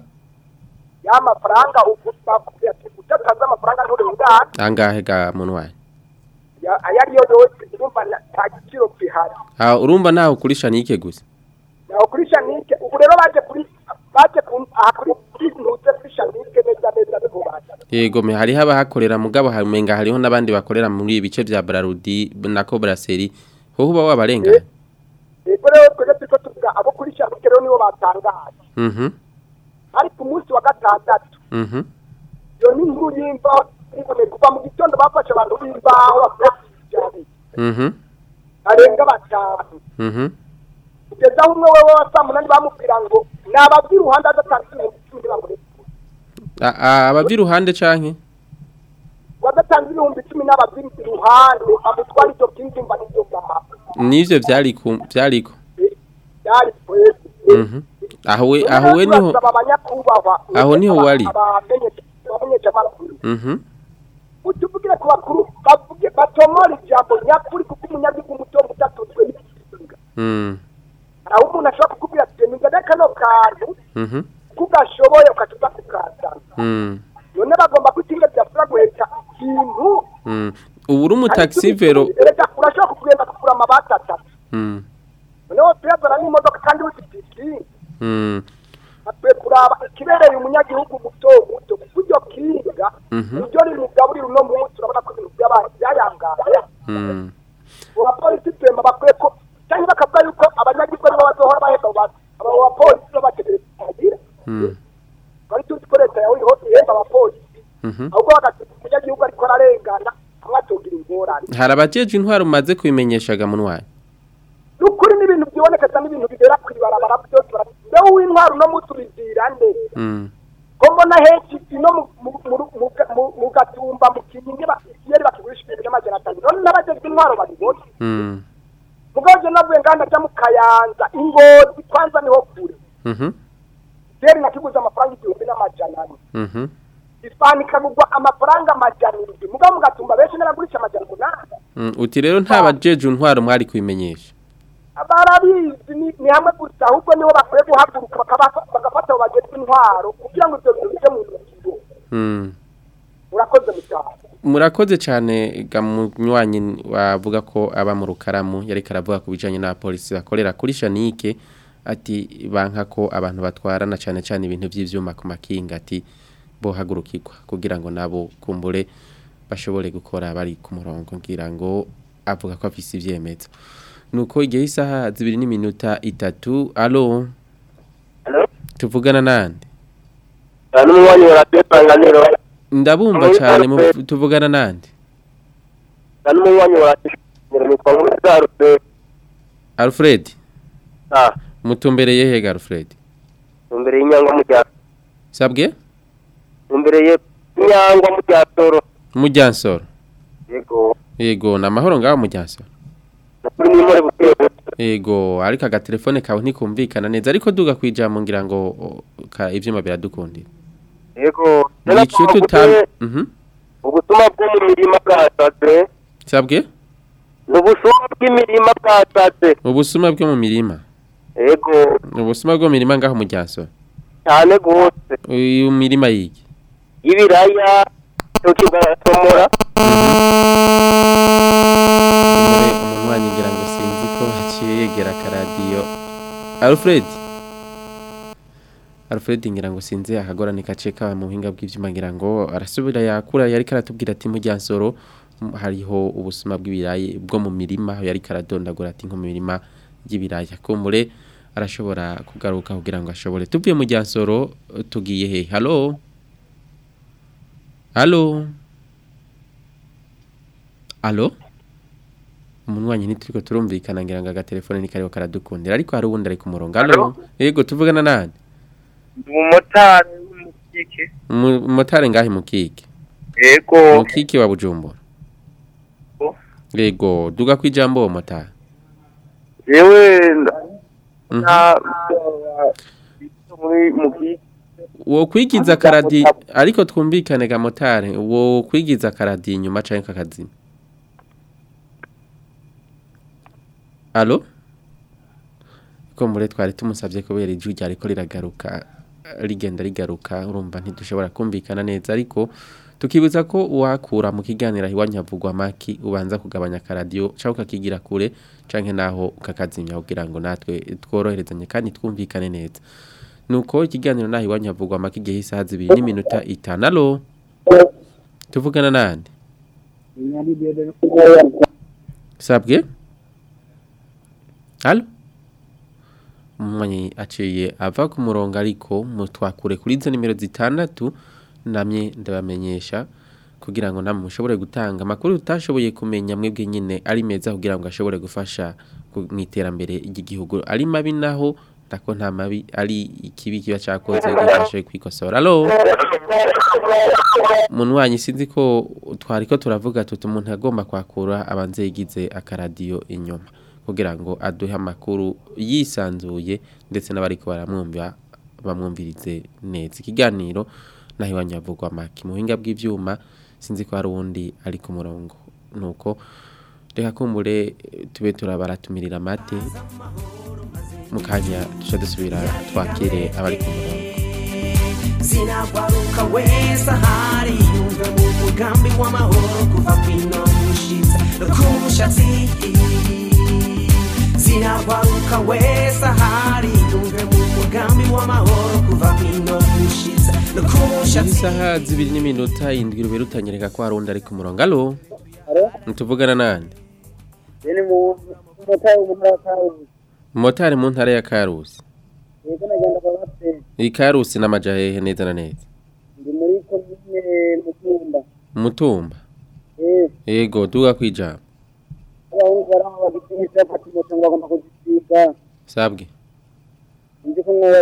ya mafaranga bakubwira ati utatanze amafaranga nturengana angahe ga muntu wawe Ya- ayo ariyo yose urumva na- nta giciro gihari Ah, urumva nawe ukurisha nike gusa naho kuri shanike ubu rero baje kuri baje ku aha kuri kuri ntuze kuri shanike neza neza niho baje yego me hariho abahakorera mugabo hamenga hariho n'abandi bakorera muri ibi bice bya Brarudi na Cobraseri ho uba wabarenga yego rero twese turiko tuvuga abo kuri shanike rero nibo batangaje mhm ari ku munsi wa gatandatu mhm iyo ni inkuru y'imvaho iboneka kuva mu gitondo bafashe abantu b'imbaho bavuye kwijyana mhm barenga batanu mhm kugeza aho umwe wewe wa saa munani bamubwira ngo nababwira uruhande adatanze ibihumbi icumi bamureka A- a- abavyi ruhande canke wadatanze ibihumbi icumi n'ababwira iruhande bamutwara ibyo by'inzumba n'ibyo bwamaha nivyo vyari ku vyariko byari twese mhm aho we aho we niho turasaba abanyakubahwa aho niho wari abamenyesha amakuru mhm utuvugire ku bakuru bavuge batomora ijambo nyakuri kuko umunyagihugu muto mutatuzwe n'igisinga mm aho umuntu ashobora kukubwira ati nzane kano kantu mhm kugashoboye ukatuza kukazana mm none bagomba kutinga byasura guheka ikintu mm ubu uri umutaxi vero erega urashobora kugenda kugura amabati atatu mm noneho tuyazana n'imodoka kandi wifite ikintu mm akwiye kuraba ikibereye umunyagihugu muto muto kuko iryo kinga Mhm. niryo rimugaburira uno munsi urabona ko ibintu byabaye byayangaye mm abapolisi twemba bakwiye ko cyangwa bakavuga yuko abanyagihugu aribo bazohora bahemba abo bantu abo bapolisi bo bategereje kugira mm bari tuzi ko leta yawe iriho ihemba abapolisi mhm ahubwo bagatuma umunyagihugu ariko ararengana hamwe atogira ingorane hari abajeje intwaro umaze kubimenyeshaga muntu wawe ni ukuri n'ibintu byibonekeza n'ibintu bibera ku ibarabara byose bara- mbeho w'intwaro uno munsi ubibwira nde mm ko mbona henshi ino mu- mu- mu- mu ga- mu- mu gatumba mu kinyingi ba- iyo ari bakigurisha ibintu by'amajana atanu none n'abajejwe intwaro babibona mm mugabo je navuye nganda ajya mu kayanza ingozi kwanza niho kure mhm deri nakiguze amafaranga igihumbi n'amajana ane mhm isipani ikagurwa amafaranga amajana indwi mugabo mu gatumba benshi n'abagurisha amajana umunani Mm, uti rero nta bajeje intwaro mwari kubimenyesha barabizi ni ni hamwe gusa ahubwo niho bakwiye guhaguruka bakaba- bagafata abo bagezwe intwaro kugira ngo ibyo bintu bijye mu ngiro mm urakoze mutaha murakoze cyane gamunywanyi wavuga ko aba mu rukaramu yariko aravuga ku bijanye n'abapolisi bakorera kuri shanike ati banka ko abantu batwarana cyane cyane ibintu by'ivyuma ku makinga ati bohagurukirwa kugira ngo nabo kumbure bashobore gukora bari ku murongo ngira ngo avuga ko afise ivyemezo nuko igihe isaha zibiri n'iminota itatu alo tuvugana nande n'umunywanyi wa radiyo isanganiro ndabumva cyane mu- tuvugana nande na n'umunywanyi wa radiyo isanganiro nitwa nk'umusarufe Alfred ah mutumbereye hega Alfred imbere y'inyangwa mu rya sabwe imbere y'inyangwa mu rya toro mujyansoro yego yego ni amahoro ngaho mujyansoro kuri nimore buke yego ariko agatelefone kawe ntikumvikana neza ariko duga ku ijambo ngira ngo o, ka ivyuma biradukundira yego nico tutam mhm ubusuma bwo mu mirima bwasaze sabwe ni ubusuma bw'imirima bwasaze ubusuma bwo mu mirima yego ubusuma bwo mu mirima ngaho mujyansoro cyane gose uyu mirima yiki y'ibiraya tukigatomora umure umunwanyi ngira ngo sinzi ko haciye yegera akaradiyo Alfred Alfred ngira ngo sinzi akagorane kace kawe mu buhinga bw'ivyuma ngira ngo arasubira yakura yari karatubwira ati mujyansoro m- hariho ubusuma bw'ibirayi bwo mu mirima aho yari karadondagura ati nko mu mirima y'ibiraya kumure arashobora kugaruka kugira ngo ashobore tuvuye mu ryansoro tugiye he halo halo halo umunywanyi ntituriko turumvikana ngira ngo agatelefone ni kariho karadukundira ariko hari uwundi ari ku murongo halo yego tuvugana nande umumotari w'umukike Umu- umumotari ngahe mukike yego mukike wa bujumbura yego duga ku ijambo uwo motari yewe nda- na muri mu bwite wo kwigiza akaradi ariko twumvikane ga motare wo kwigiza akaradi inyuma canke kakazima Allo ko mure twari tumusavye kubera ijwi ryariko riragaruka rigenda rigaruka urumva ntidushobora kumvikana neza ariko tukibuza ko wakura mu kiganiro iwanyu havugwa maki ubanza kugabanya akaradiyo cyangwa ukakigira kure canke naho ukakazimya kugira ngo natwe tworoherezanye kandi twumvikane neza nuko ikiganiro naho iwanyu havugwa maki igihe isaha zibiri n'iminota itanu alo tuvugana nande sabwe alo umwanyi aciye ava ku murongo ariko mutwakure kuri izo nimero zitandatu namye ndabamenyesha kugira ngo namwe mushobore gutanga amakuru utashoboye kumenya mwebwe nyine ari meza kugira ngo ashobore gufasha ku- mu iterambere ry'igihugu ari mabi naho ndako nta mabi ari ikibi kiba cyakoze gifashe kwikosora alo munwanyi sinzi ko twari ko turavuga tuti umuntu agomba kwakura abanze yigize akaradiyo inyuma kugira ngo aduhe amakuru yisanzuye ndetse n'abariko baramwumva bamwumvirize neza ikiganiro naho iwanyu havugwa maki mu buhinga bw'ivyuma sinzi ko hari uwundi ari ku murongo nuko reka kumbure eh, tube turabaratumirira amate mu kanya duca dusubira twakire abari ku murongo zinagwaruka wese ahari yumve mu mugambi w'amahoro kuva kwino gushitsa no ku mushatsi zinagwaruka wese ahari yumve mu mugambi w'amahoro kuva kwino gushitsa no ku mushatsi isaha zibiri n'iminota indwi rubera utanyereka ko hari undi ari ku murongo alo ntituvugana nande ni mu mutari umuntu ataruzi motari mu ntara ya karusi yego nagenda kwa bate iyi karusi n'amaja hehe neza na neza ndi muri komine mutumba mutumba eh yego duga kwijambo abahungu baraho bagitinyitse bafata moto ngo bagomba kuzisiga sabwe nzi ko mwoba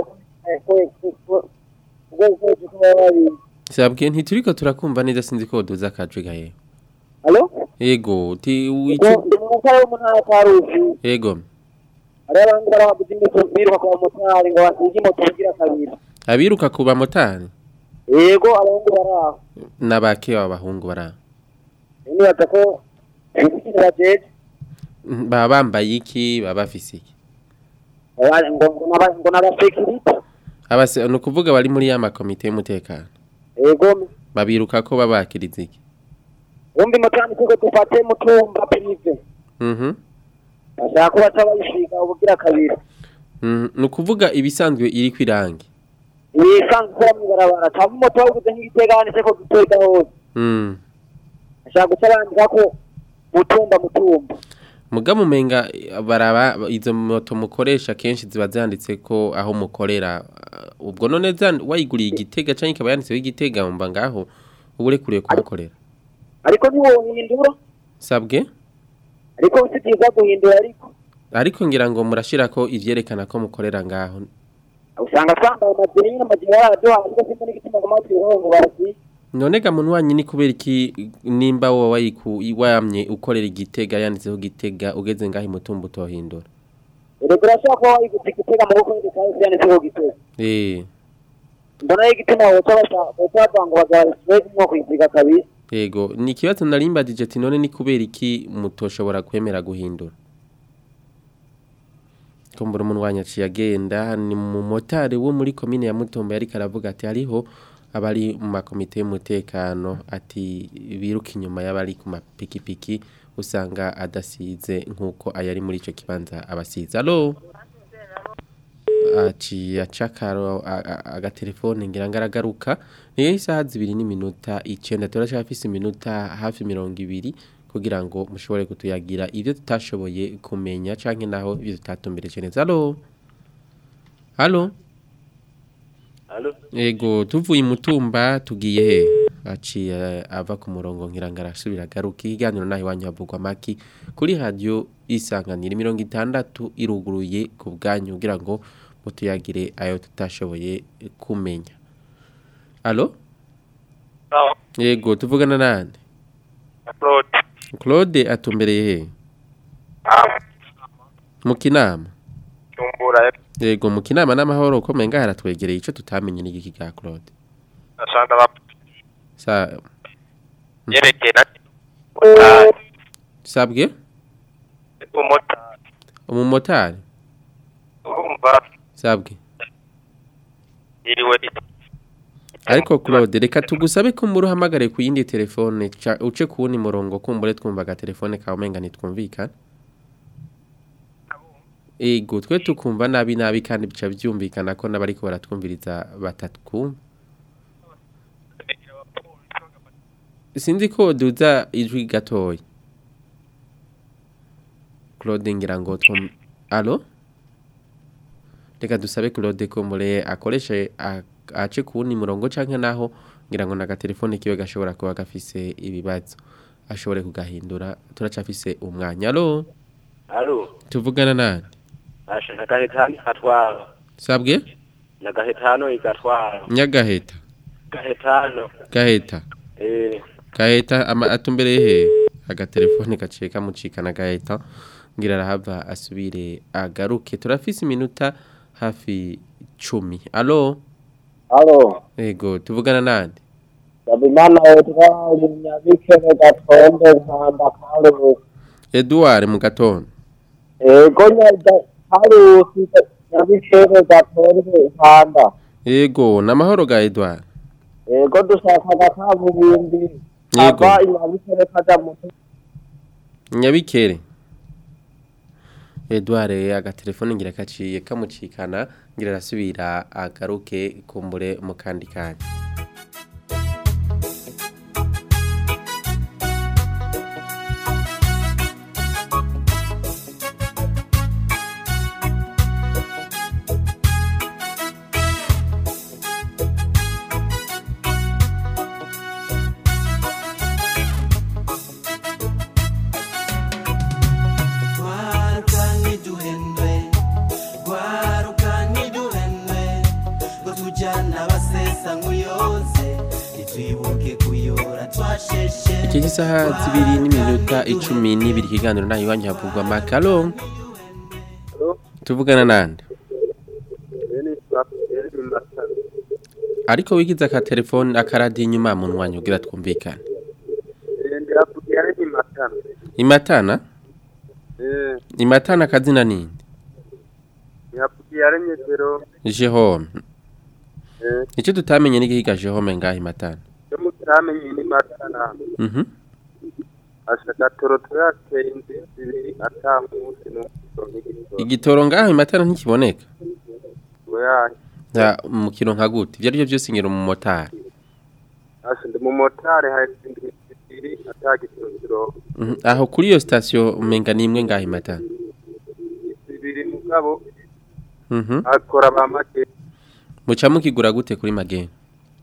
ubwo bukoresho ko baba babizi sabwe ntituriko turakumva neza sinzi ko duza akajwi gahe alo yego ti ubwo wicu ndi mu mutari w'umuntu ataruzi yego hariho abahungu baraho bagitinyitse biruka kwa motari ngo basige moto bugira kabiri abiruka ku bamotari yego abahungu baraho n'abake b'abahungu bara nibaza ko ikintu bajeje baba bambaye iki baba bafise iki Aba- ngo ngo n'aba- ngo n'abasekirite abase ni ukuvuga bari muri ya makomite y'umutekano yego babiruka ko babakiriza iki wumva imotari kuko dufate mutumba prive mhm bashaka ko baca bayishiga ubugira kabiri Mhm. ni ukuvuga ibisanzwe iri ku irangi ibisanzwe ikora mw'ibarabara cyangwa umuto waguze nk'igitega handitse ko gitega hose Mm. bashaka guca bandika ko mutumba mutumba muga mumenga baraba izo moto mukoresha kenshi ziba zanditse ko aho mukorera uh, ubwo none zan- wayiguriye igitega canke ikaba yanditseho igitega mba ngaho uba urekuriye kuhakorera ariko ntiwohindura sabwe ariko si byiza guhindura ariko ariko ngira ngo murashirako ivyerekana ko mukorera ngaho usanga twambaye amajiri nyine amajiri yaraduha ariko simba n'igituma ngo amatwi ngo barasiye none ga muntu wanyu ni kubera iki nimba wowe wayiku wamye ukorera igitega yanditseho gitega ugeze ngaho imutumba utohindura rero urashobora kuba wayiguze igitega mu bukwe kandi yanditseho gitega eh mbona y'igituma woca bashaka woca bavuga ngo bazabisibe nko kuyisiga kabiri yego ni ikibazo narimbadije ati none ni kubera iki mutoshobora kwemera guhindura kumbura umuntu wanyaciye agenda ni mu motari wo muri komine ya mutombo yari karavuga ati hariho abari mu makomite y'umutekano ati biruka inyuma y'abari ku mapikipiki usanga adasize nk'uko ayari muri icyo kibanza abasize alo aciye acakaro agatelefone ngira ngo aragaruka niyo isaha zibiri n'iminota icyenda turacyafise iminota hafi mirongo ibiri kugira ngo mushobore kutuyagira ibyo tutashoboye kumenya canke naho ibyo tutatumbereje neza alo alo Halo? Ego tuvuye imutumba tugiye he aciye ava ku murongo ngira ngo arasubira agaruka ikiganiro naho iwanyu havugwa maki kuri radio isanganira mirongo itandatu iruguruye ku bwanyu kugira ngo mutuyagire ayo tutashoboye kumenya alo Ego tuvugana nande Claude. Claude atumbereye he mu kinama bujumbura yego mu kinama n'amahoro ukomeye ngaha haratwegereye ico tutamenye n'igiki ga Claude ashaka ba sa yerekeye na sabwe umumotari umumotari urumva sabwe yiriwe ariko Claude reka tugusabe ko muri uhamagare ku yindi telefone ca- uce ku wundi murongo kumbure twumvaga telefone kawe umenga ntitwumvikana ego twe tukumva nabi nabi kandi bica byumvikana ko n'abariko baratwumviriza batatwumva sinzi ko duza ijwi gatoya Claude ngira ngo twum Allo Reka dusabe Claude ko mure akoreshe a- ace ku wundi murongo canke naho ngira ngo naga telefone kiwe gashobora kuba gafise ibibazo ashobore kugahindura turacafise umwanya allo Alo, tuvugana nani asha nagahetano igatwara. sabwe Nagahetano igatwara. nyagaheta Gahetano. gaheta Eh, gaheta ama atumbereye he agatelefone gaciye kamucikana gaheta ngira arahava asubire agaruke turafise iminota hafi cumi allo Alo, ego tuvugana nande Sabimana Edward Nyabikere Gatonde Nkanda Karusi. Edouard mu gatondo Ego nyaga Karusi Nyabikere Gatonde Nkanda. ego namahoro ga Edouard Ego dushaka agakaburimbi. Yego. Ava Nyabikere kaja mu nyabikere Edouard agatelefone ngira kaciye kamucikana ngira arasubira agaruke kumbure mu kandi kanya Gwaruka ntiduhendwe Gwaruka ntiduhendwe Ngo tujyana abasesa nk'uyoze Ntitwibuke kuyora twasheshe iki gisaha zibiri n'iminota icumi n'ibiri ikiganiro nayo iwanyu havugwa makalo tuvugana nande ariko wigize aka telefone akaradiyo inyuma mu mwanya ugira twumvikane ndiravugira ari imatana imatana eh imatana akazina ninde yavugiye ari nyegero jehome eh icyo tutamenye n'igihiga jehome ngaho imatana yo mutamenye ni matana mhm ashaka toroto yateye inzu zibiri atamunsi n'umusoro n'igitoro igitoro ngaho imatana ntikiboneka oya nta mukino nka gute ibyo ari byo byose ngira umumotari asha ndi mumotari hari inzu zibiri atagitoro kirongo Mhm. aho kuri iyo sitasiyo umenga ni imwe ngaho imatana zibiri mugabo mhm akora ba make muca mukigura gute kuri mageni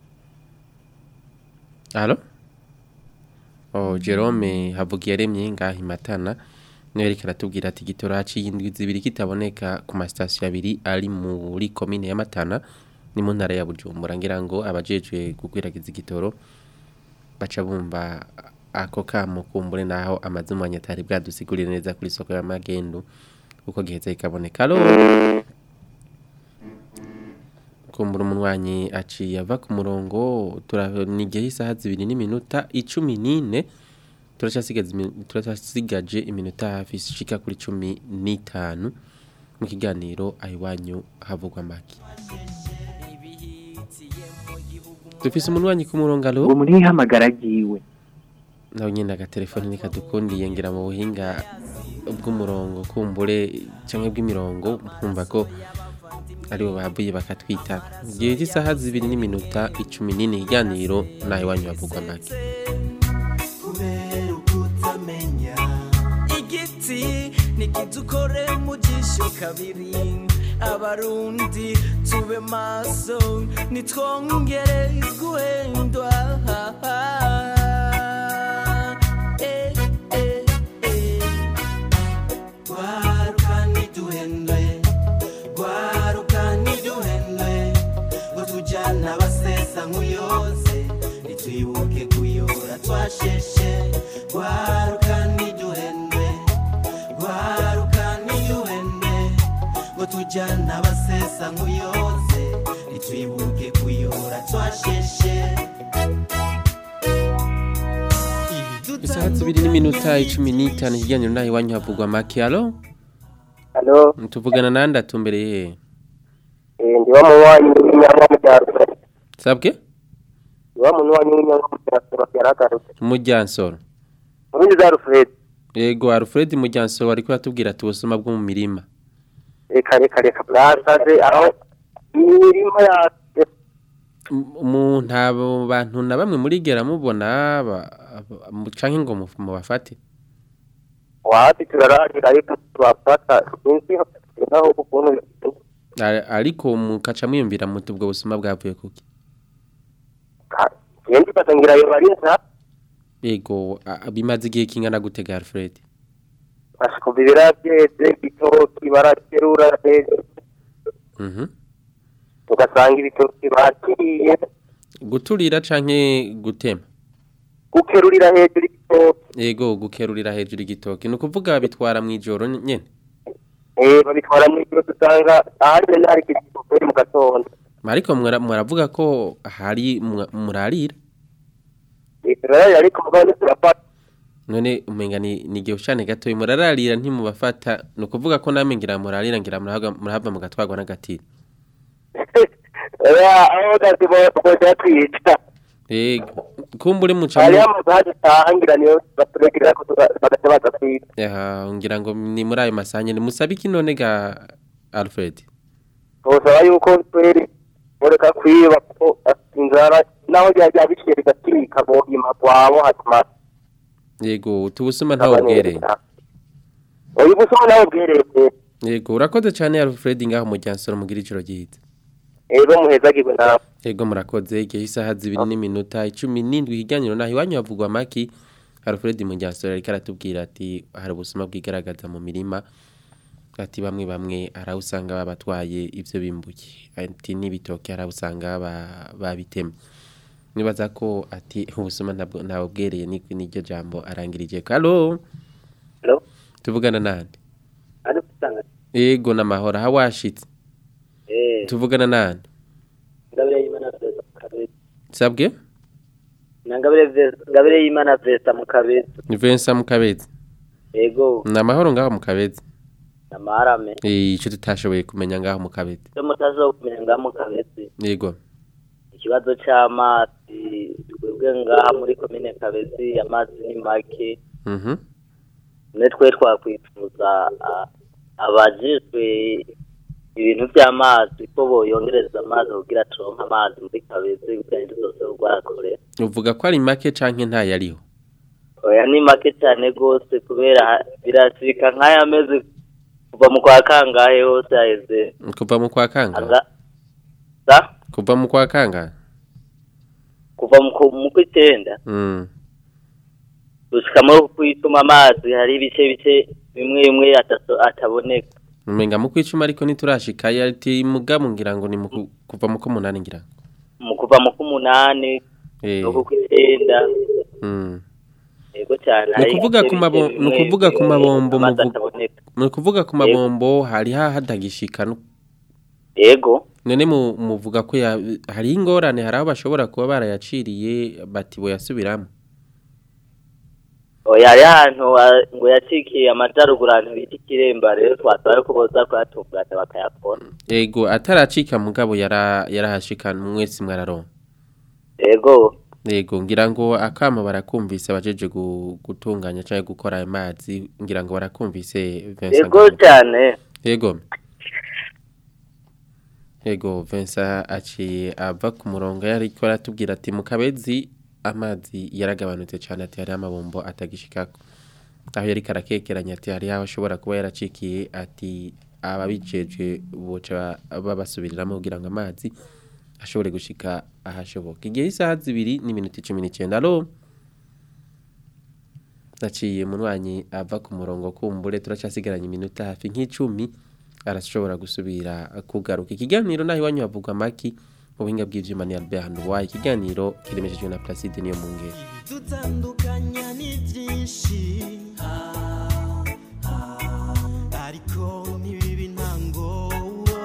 Alo? Oh, Jerome havugiye remye ngaho imatana niwe ariko aratubwira ati igitoro haciye indwi zibiri kitaboneka ku masitasiyo abiri ari muri komine ya Matana ni mu ntara ya Bujumbura ngira ngo abajejwe gukwiragiza igitoro baca bumva ako kamo kumbure naho amazumanya atari bwadusigurire neza kuri soko ya magendu uko giheze ikaboneka alo kumbura umunwanyi aciye ava ku murongo turanigiye isaha zibiri n'iminota icumi n'ine turacyasigaje imi- turacyasigaje iminota hafi ishika kuri cumi n'itanu mu kiganiro ahiwanyu havugwa make dufise umunwanyi ku murongo alo uwo muri hamagara agiwe nawe nyine agatelefoni nikadukundiye ngira mu buhinga bw'umurongo kumbure cyangwa bw'imirongo nkumva ko aribo babuye bakatwita igihe cy'isaha zibiri n'iminota icumi n'ine ikiganiro nawe iwanyu havugwa make kubera ukutamenya igiti nikidukore mu jisho kabiri abarundi tube maso nitwongere guhendwa Eh, eh, eh. Gwaruka ntiduhendwe, gwaruka ntiduhendwe, ngo tujyane abasesa nk'uyoze ntitwibuke kuyora twasheshe gwaruka ntiduhendwe gwaruka ntiduhendwe ngo tujyane turya n'abasesa nk'uyoze ntitwibuke kuyora twasheshe isaha zibiri n'iminota icumi n'itanu ikiganiro naho iwanyu havugwa make alo Halo, tuvugana nande atumbereye eh, ndi wa muwanyi w'inyama mu cyaro. sabwe Ndi wa muwanyi w'inyama mu cyaro yaragarutse. mujyansoro Urundi za Alfred. yego alfred mujyansoro ariko yatubwira ati ubusuma bwo mu mirima Reka reka reka bwasaze aho imirima ya mu ntabo bantu na bamwe muri gera mubona ba- ba- mu- canke ngo mu- mubafate wapi turaragira ariko twafata sinzi naho ukuntu Ari- ariko mukaca mwiyumvira muti ubwo busuma bwavuye kuki yendi batangira yo barinza yego a- a- bimaze igihe kingana gutega alfred bashikuva ibirabyeze igitoki baraterura hejuru Mhm. ugasanga ibitoki bakiriye guturira canke gutema gukerurira hejuru igitoki yego gukerurira hejuru igitoki ni ukuvuga bitwara mu ijoro nyene eh babitwara mu ijoro dusanga ahandi nari kigitoki mu gatondo ariko mwara- muravuga ko hari mwa- murarira turararira ariko mugabo turafata none umenga ni ni igihe ucane gatoya murararira ntimubafata ni ukuvuga ko namwe ngira murarira ngira murahava murahava mugatwarwa n'agatiro oya aho gati boja twica yego kumbure muca hariho mu- amazu hadatangira niyo baturegerera ko tuga- bagaca baza kwica Aha, ngira ngo ni muri ayo masaha nyene musabe iki none ga alfred twosaba yuko twere boreka kwiba kuko inzara naho ryajya biciye bigatirika bohima kwabo hatuma yego utubusuma ntawe bwereye uyu busoma nawe bwereye yego urakoze cyane alfred ngaho mu ryansoro mugira ijoro ryiza rero muhezagirwe nawe yego murakoze igihe isaha zibiri n'iminota icumi n'indwi higaniro naho iwanyu havugwa maki alfred mu ryansoro ariko aratubwira ati hari ubusuma bwigaragaza mu mirima ati bamwe bamwe hari aho usanga babatwaye ibyo bimbuye ati n'ibitoki hari aho usanga ba- babitemye nibaza ko ati ubusuma ntabwo ntawe bwereye ni n'iryo jambo arangirije kalo Hello? tuvugana nande ari gusanga yego n'amahoro aho washitse eh tuvugana nande ngabire y'imana vesa mu kabezi sabwe na ngabire vesa ngabire y'imana vesa mu kabezi ni Vincent Mukabezi yego ni amahoro ngaho mu kabezi namarame Eh, icyo tutashoboye kumenya ngaho mu kabezi cyo mutazo kumenya ngaha mu kabezi yego ikibazo c'amazi twebwe ngaha muri komine kabezi amazi ni make mhm ne twe twakwifuza a- abajejwe ibintu by'amazi ko boyongereza amazi kugira turonke amazi muri kabezi kugira ngo zose rwakorera uvuga ko ari make canke ntayariho oya ni make cyane rwose kubera birasirika nk'aya mezi kuva mu kwa kangahe hose haheze kuva mu kwa kanga aza sa kuva mu kwa kanga kuva mu ku- mu kw'icyenda mm gushika muri kwituma amazi hari ibice bice bimwe bimwe ataso- ataboneka umenga mu kwicuma ariko ntiturashika ati mugamu ngira ngo ni mu ku- kuva mu ko munani ngira ngo. mu kuva mu k'umunani eh no ku kw'icyenda mm yego cyane ni ukuvuga ku mabombo ni ukuvuga ku mabombo amazi muvu- ataboneka ni ukuvuga ku mabombo hari hahadagishika no yego none mu- muvuga ko ya- hari ingorane hari aho bashobora kuba barayaciriye bati boyasubiramo oya ari ahantu wa- ngo yacikiye amajaruguru ahantu bita ikiremba rero twasaba ko boza kuyatunganya bakayakora ego ataracika mugabo yara yarahashika mwese mwararonka yego Yego ngira ngo akama barakumvise abajeje gu- gutunganya cyangwa gukora ayo mazi ngira ngo barakumvise Vincent yego Ngabo. cyane Yego Yego Vincent aciye ava ku murongo yari ko aratubwira ati mu kabezi amazi yaragabanutse cyane ati hari amabombo atagishikako aho yari karakekeranya ati hari aho ashobora kuba yaracikiye ati ababijeje boca babasubiriramo kugira ngo amazi ashobore gushika ahashoboka igihe isaha zibiri n'iminota icumi n'icyenda alo naciye munwanyi ava ku murongo kumbure turacyasigaranye iminota hafi nk'icumi arashobora gusubira kugaruka ikiganiro naho iwanyu havugwa amaki mu buhinga bw'ivyuma ni Albert Handuwaye ikiganiro kiremeshejwe na Placide niyo mu ngeri dutandukanya ni byinshi Ah, ah, ariko ntibibe intango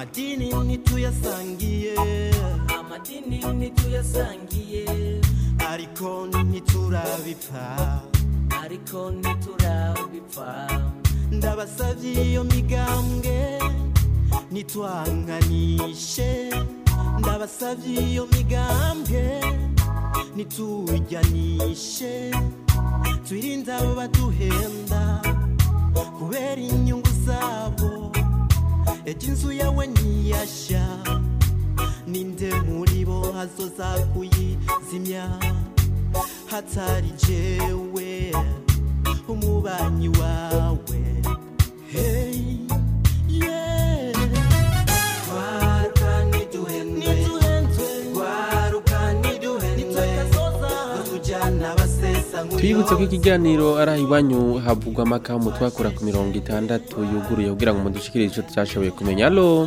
amadini ntituyasangiye amadini ntituyasangiye ariko ntiturabipfa ariko ntiturabipfa ndabasavye iyo migambwe nitwanganishe ndabasavye iyo migambwe nitujyanishe twirinde abo baduhenda kubera inyungu zabo ejo inzu yawe ntiyashya ninde muri bo hazoza kuyizimya hatari jewe umubanyi wawe hey, yeah. Gwaruka ntiduhendwe, gwaruka ntiduhendwe, batujyana basesa nk'uyo Twibutse ko ikiganiro ari aho iwanyu havugwa amakamu twakora ku mirongo itandatu yuguruye kugira ngo mudushikire icyo tutashoboye kumenya alo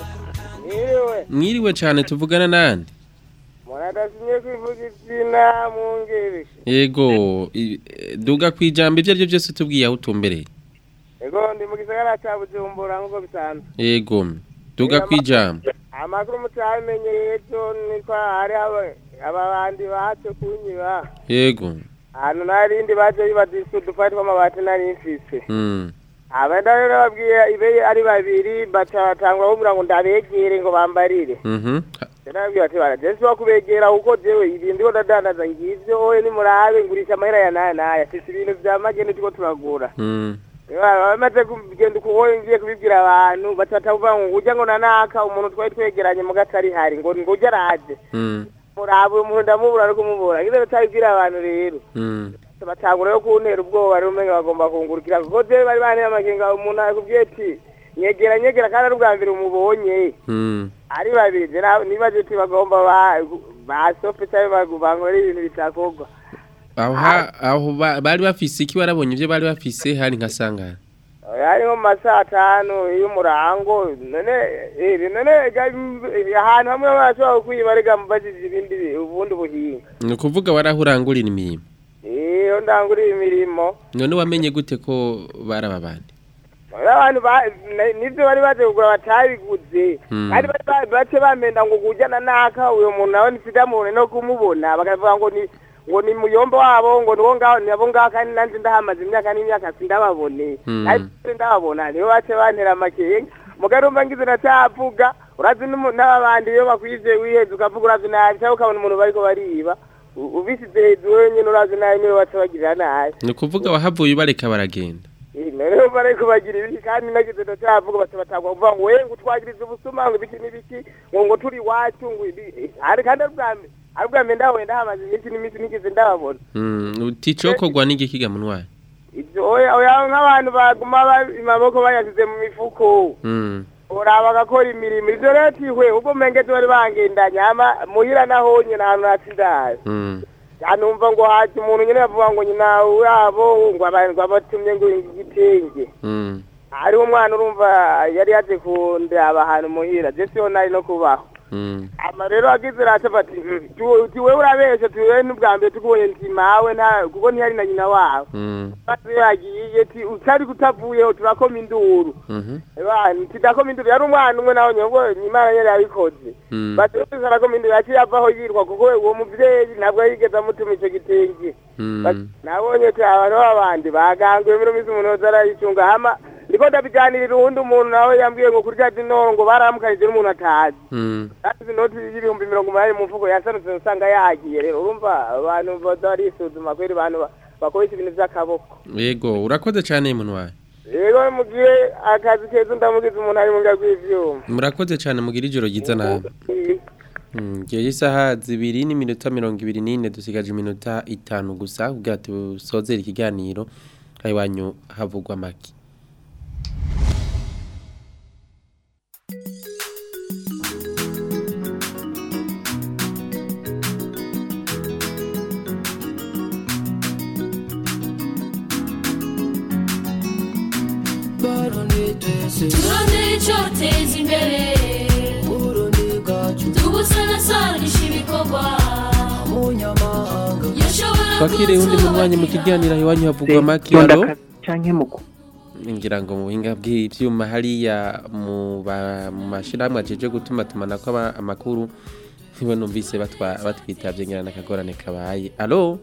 Mwiriwe, mwiriwe cyane tuvugana nande muradasinye kwivuga izina mu ngeri. yego i- eh, duga ku ijambo ibyo ari byo byose tubwiye aho utumbereye Ego ndi mu gisagara ca Bujumbura nk'uko bisanzwe. yego duga ku ijambo Amakuru mutamenyereye ejo niko hari aba- aba bandi baje kunyiba. yego Ahantu narindi baje bibadisa udufari tw'amabati nari mfise. Mm. Abenda rero babwiye ibe ari babiri baca batangura kumbwira ngo ndabegere ngo bambarire. Mhm. Narabwira ati baraje si kubegera kuko jewe ibintu ndiko ndadandaza ngivyo oye nimurabe ngurisha amahera ya naya naya afise ibintu vya magene turiko turagura. Mm. bamaze kugenda ukuboye ngiye kubibwira abantu batatavuga ngo ujya ngo nanaka umuntu twari twegeranye mu gatari hari ngo ngo ujya araje Mm. murabe uyu muntu ndamubura ari kumubura ngize batabibwira abantu rero Mm. batangura yo kuntera ubwoba rero umenga bagomba kungurukira kuko jewe bari banteye amakenga umuntu akubwiye ati nyegera nyegera kandi ari ubwa mbere umubonye Mm. ari babiri je na- nibaje ati bagomba ba basofe cyangwa bankore ibintu bitakorwa aho ha- aho ba- bari bafise iki warabonye ibyo bari bafise hari nka sangara hari nko mu masaha atanu y'umurango none eh, none ga- ahantu hamwe barashobora kwiba rega mubajije ibindi bi- ubundi buhinga ni ukuvuga warahurangurira imirimo iyo ndanguriye imirimo none wamenye gute ko baraba bandi Rero abantu ba- na- nivyo bari baje kugura batabiguze Mm. kandi bari ba- bace bamenda ngo kujyana naka uyo muntu nawe ntisidamubone no kumubona bakavuga ngo ni ngo ni muyombo wabo ngo niwo ngaho nabo ngaho kandi nanje ndahamaze imyaka n'imyaka sindababone Mm. ariko ndababona nibo bace bantera amakenga mugarumva ngize nacavuga urazi n'umu- n'ababandi iyo bakwije wiheze ukavuga urazi nabi cyangwa ukabona umuntu bariko bariba U- ubisize hejuru wenyine urazi nabi niwe bace bagirira nabi ni ukuvuga wahavuye ubareka baragenda rero bari kubagira ibiki kandi nagize ndacyavuga bati batagwa kuvuga ngo we ngo utwagirize ubusuma ngo ibiki n'ibiki ngo ngo turi iwacu ngo ibi ari kandi ari ubwa mbere ari ubwa mbere ndabonye ndahamaze iminsi n'iminsi nigeze ndababona Mm, uticokorwa n'igikiga munwaye ibyo oya oya nk'abantu baguma ba- amaboko bayashyize mu mifuko Mm. uraba bagakora imirimo ivyo rero tihwe ubwo mengeze bari bangendanye hama muhira nahonye n'ahantu hatsindaye Mm. anumva ngo haje umuntu nyene bavuga ngo nyina wabo ngo aba- ngo abatumye ngo igitenge Mm. hariho umwana urumva yari yaje kundaba ahantu muhira je siho nari no kubaho Mm. ama rero agize rata bati tiwe urabeshe tiwe n'ubwa mbere tukubonye nti mawe nta kuko ntiyari na nyina wawe Mm. basi yagiye ti utari kutavuyeho turakoma induru Mhm. tidakoma induru yari umwana umwe nawe nyobwo imana nyene yabikoze Mm. bati wese arakoma induru yaciye avaho yirwa kuko uwo muvyeyi ntabwo yigeze amutuma ico gitenge Mm. nabonye ati abantu b'abandi baganguye muri minsi umuntu wese arayicunga hama ndiko ndabiganirira uwundi umuntu nawe yambwiye ngo kurya dinoro ngo baramukanije n'umuntu atazi Mm. kandi inoti y'ibihumbi mirongo umunani mu mfuko yasanutse usanga yagiye rero urumva abantu baza barisuzuma kweri abantu ba- bakoresha ibintu vy'akaboko yego urakoze cyane munwaye rero mu gihe akazi keza ndamugize umuntu ari mu ngabo y'ivyuma murakoze cyane mugira ijoro ryiza nawe Mm, Gihe isaha zibiri n'iminota mirongo ibiri n'ine dusigaje iminota itanu gusa kugira tusozere ikiganiro aho iwanyu havugwa make turondere icyoteza imbere tubusanasanisha ibikorwa yashobora twakiriye undi munywanyi mu kiganiro aho iwanyu havugwa make Tonda alo ka- canke muko ngira ngo mu buhinga bw'ibyuma hariya mu ba- mu mashyirahamwe ajeje gutuma tumanako aba- amakuru nibo numvise batwa- batwitabye ngira n'akagorane kabaye alo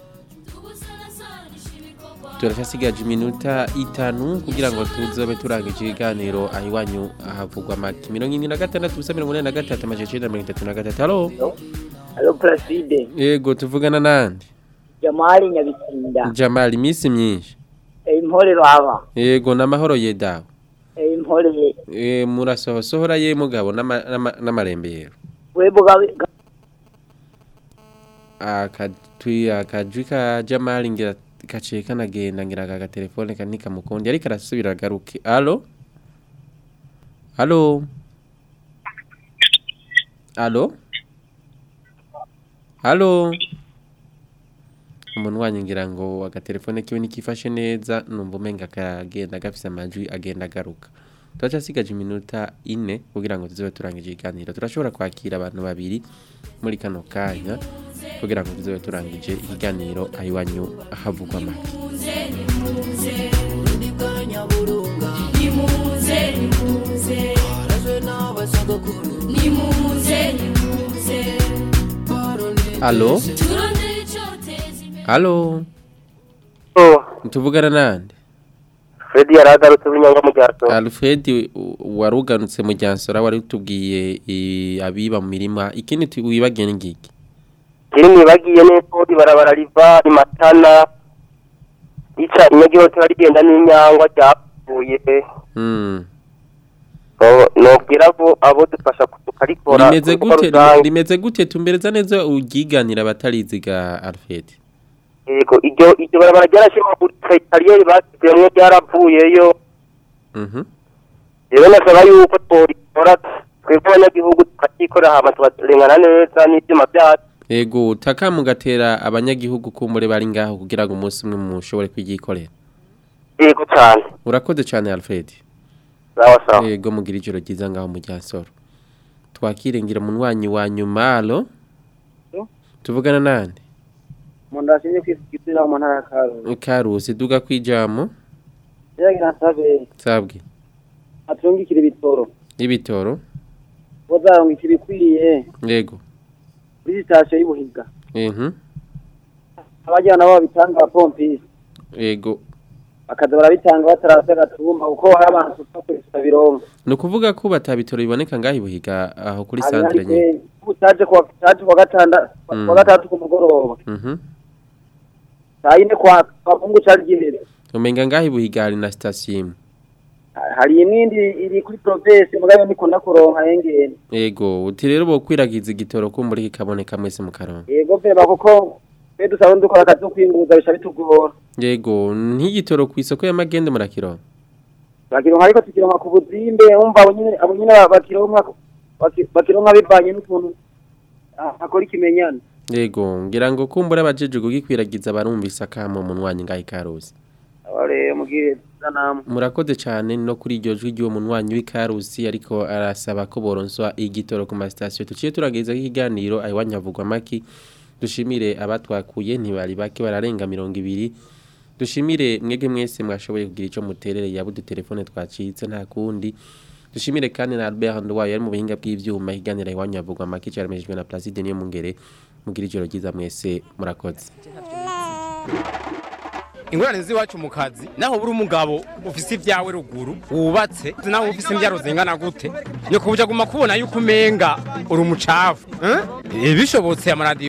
turashasigaje iminota itanu kugira ngo tuzobe turangije ibiganiro aho iwanyu ahavugwa make mirongo irindwi na gatandatu ubusa mirongo inani na gatatu amajana icenda na mirongo itatu na gatatu alo Alo Placide, yego tuvugana nande Jamali Nyabitsinda, jamali iminsi myinshi e impore baba, yego n'amahoro ye dawe e impore Eh, murasohosohora ye mugabo n'ama- n'ama- n'amarembero webo gawe akatwi akajwi ka jamali ngira kaciye kanagenda ngira aka gatelefone kanika mukundi ariko arasubira agaruke alo alo alo alo umuntu wanyu ngira ngo agatelefone kiwe nikifashe neza numva umenga kagenda gafise amajwi agenda agaruka turacasigaje iminota ine kugira ngo tuzobe turangije ikiganiro turashobora kwakira abantu babiri muri kano kanya kugira ngo tuzobe turangije ikiganiro aho iwanyu havugwa make nimuze nimuze nimuze nimuze alo turondere icyoteza imbere alo tuvugana nande Fred yaragarutse w'inyanga mu ryaso alfred u- waruganutse mu ryansora wari utubwiye i- abiba mu mirima ikindi tu- wibagiye ni ngiki kiri mwibagiye neza ibarabara riva imatana rica inyagihotera rigenda n'inyangwa ryapfuye Mm. So, nobwira abo abo dufasha tukarikora rimeze ku bikorwa gute rusange. rimeze gute tumbereza neza ugiganira abatariziga alfred yego iryo iryo barabara ryarashimaguritse kariyeri basizemwo ryaravuyeyo Mhm. rero nasaba yuko tworikora twebwe abanyagihugu tukakikorera hama tukarengana neza n'ivyuma vyacu Ego taka mugatera abanyagihugu kumure bari ngaho kugira ngo umunsi umwe mushobore kwigikorera. yego cane Urakoze cyane Alfred. sawa sawa Ego mugira ijoro ryiza ngaho mu Ryasoro. Twakire ngira munwanyi wa nyuma alo. Tuvugana nande? umuntu ashinzwe kwisukira mu ntara ya Karusi. Karusi duga kwijamo. Yagira nsabe Sabwe. atungikira ibitoro. Ibitoro. Bozarungika ibikwiye Yego. kuri sitasiyo y'Ubuhiga. Mhm. Abajyana nabo babitanga pompisi. Ego. Bakaza barabitanga batarase gatumba kuko hari abantu tutakurisa birongo. Nukuvuga ko batabitoro biboneka ngaho ibuhiga aho kuri centre nye. Nyine. Utaje kwa utaje kwa gatanda Mm. kwa gatatu ku mugoroba. Mhm. Saa yine kwa kwa Mungu cari gihera. Umenga ngaho ibuhiga hari na station. Hari imindi iri kuri province mugabe niko ndakuronka yengene. Ego, uti rero bokwiragiza igitoro kumbura kikaboneka mwese mu karongo. Yego vema kuko twe dusaba dukora akazi ko kwinguza bisha bitugora. Yego, ntigitoro ku isoko y'amagende murakiro. Bakironka ariko tukironka ku buzimbe umva abo nyine abo nyine bakironka baki- bakironka bivanye n'ukuntu ah, akora ikimenyane. Yego, ngira ngo kumbura abajeje kugikwiragiza barumvisa kamo munwanyi ngaho ikarusi. Abare mugire sanamu. Murakoze cyane no kuri iryo jwi ry'uwo munwanyi w'ikarusi ariko arasaba ko boronswa igitoro ku ma station. Tuciye turageza ikiganiro ayiwanya havugwa maki. Dushimire abatwakuye ntibari bake bararenga 200. Dushimire mwege mwese mwashoboye kugira ico muterere yabu telefone twacitse nta kundi. Dushimire kandi na Albert Ndwaye ari mu buhinga bw'ivyuma higanira iwanyu havugwa maki cyaremejwe na Placide niyo mungere mugira ijoro ryiza mwese murakoze. ingorane z'iwacu mu kazi naho buri umugabo ufise ibyawe ruguru wubatse naho ufise imbyaro zingana gute ni kubuja guma kubona yuko umenga uri umucafu eh? Eh, bishobotse amaradiyo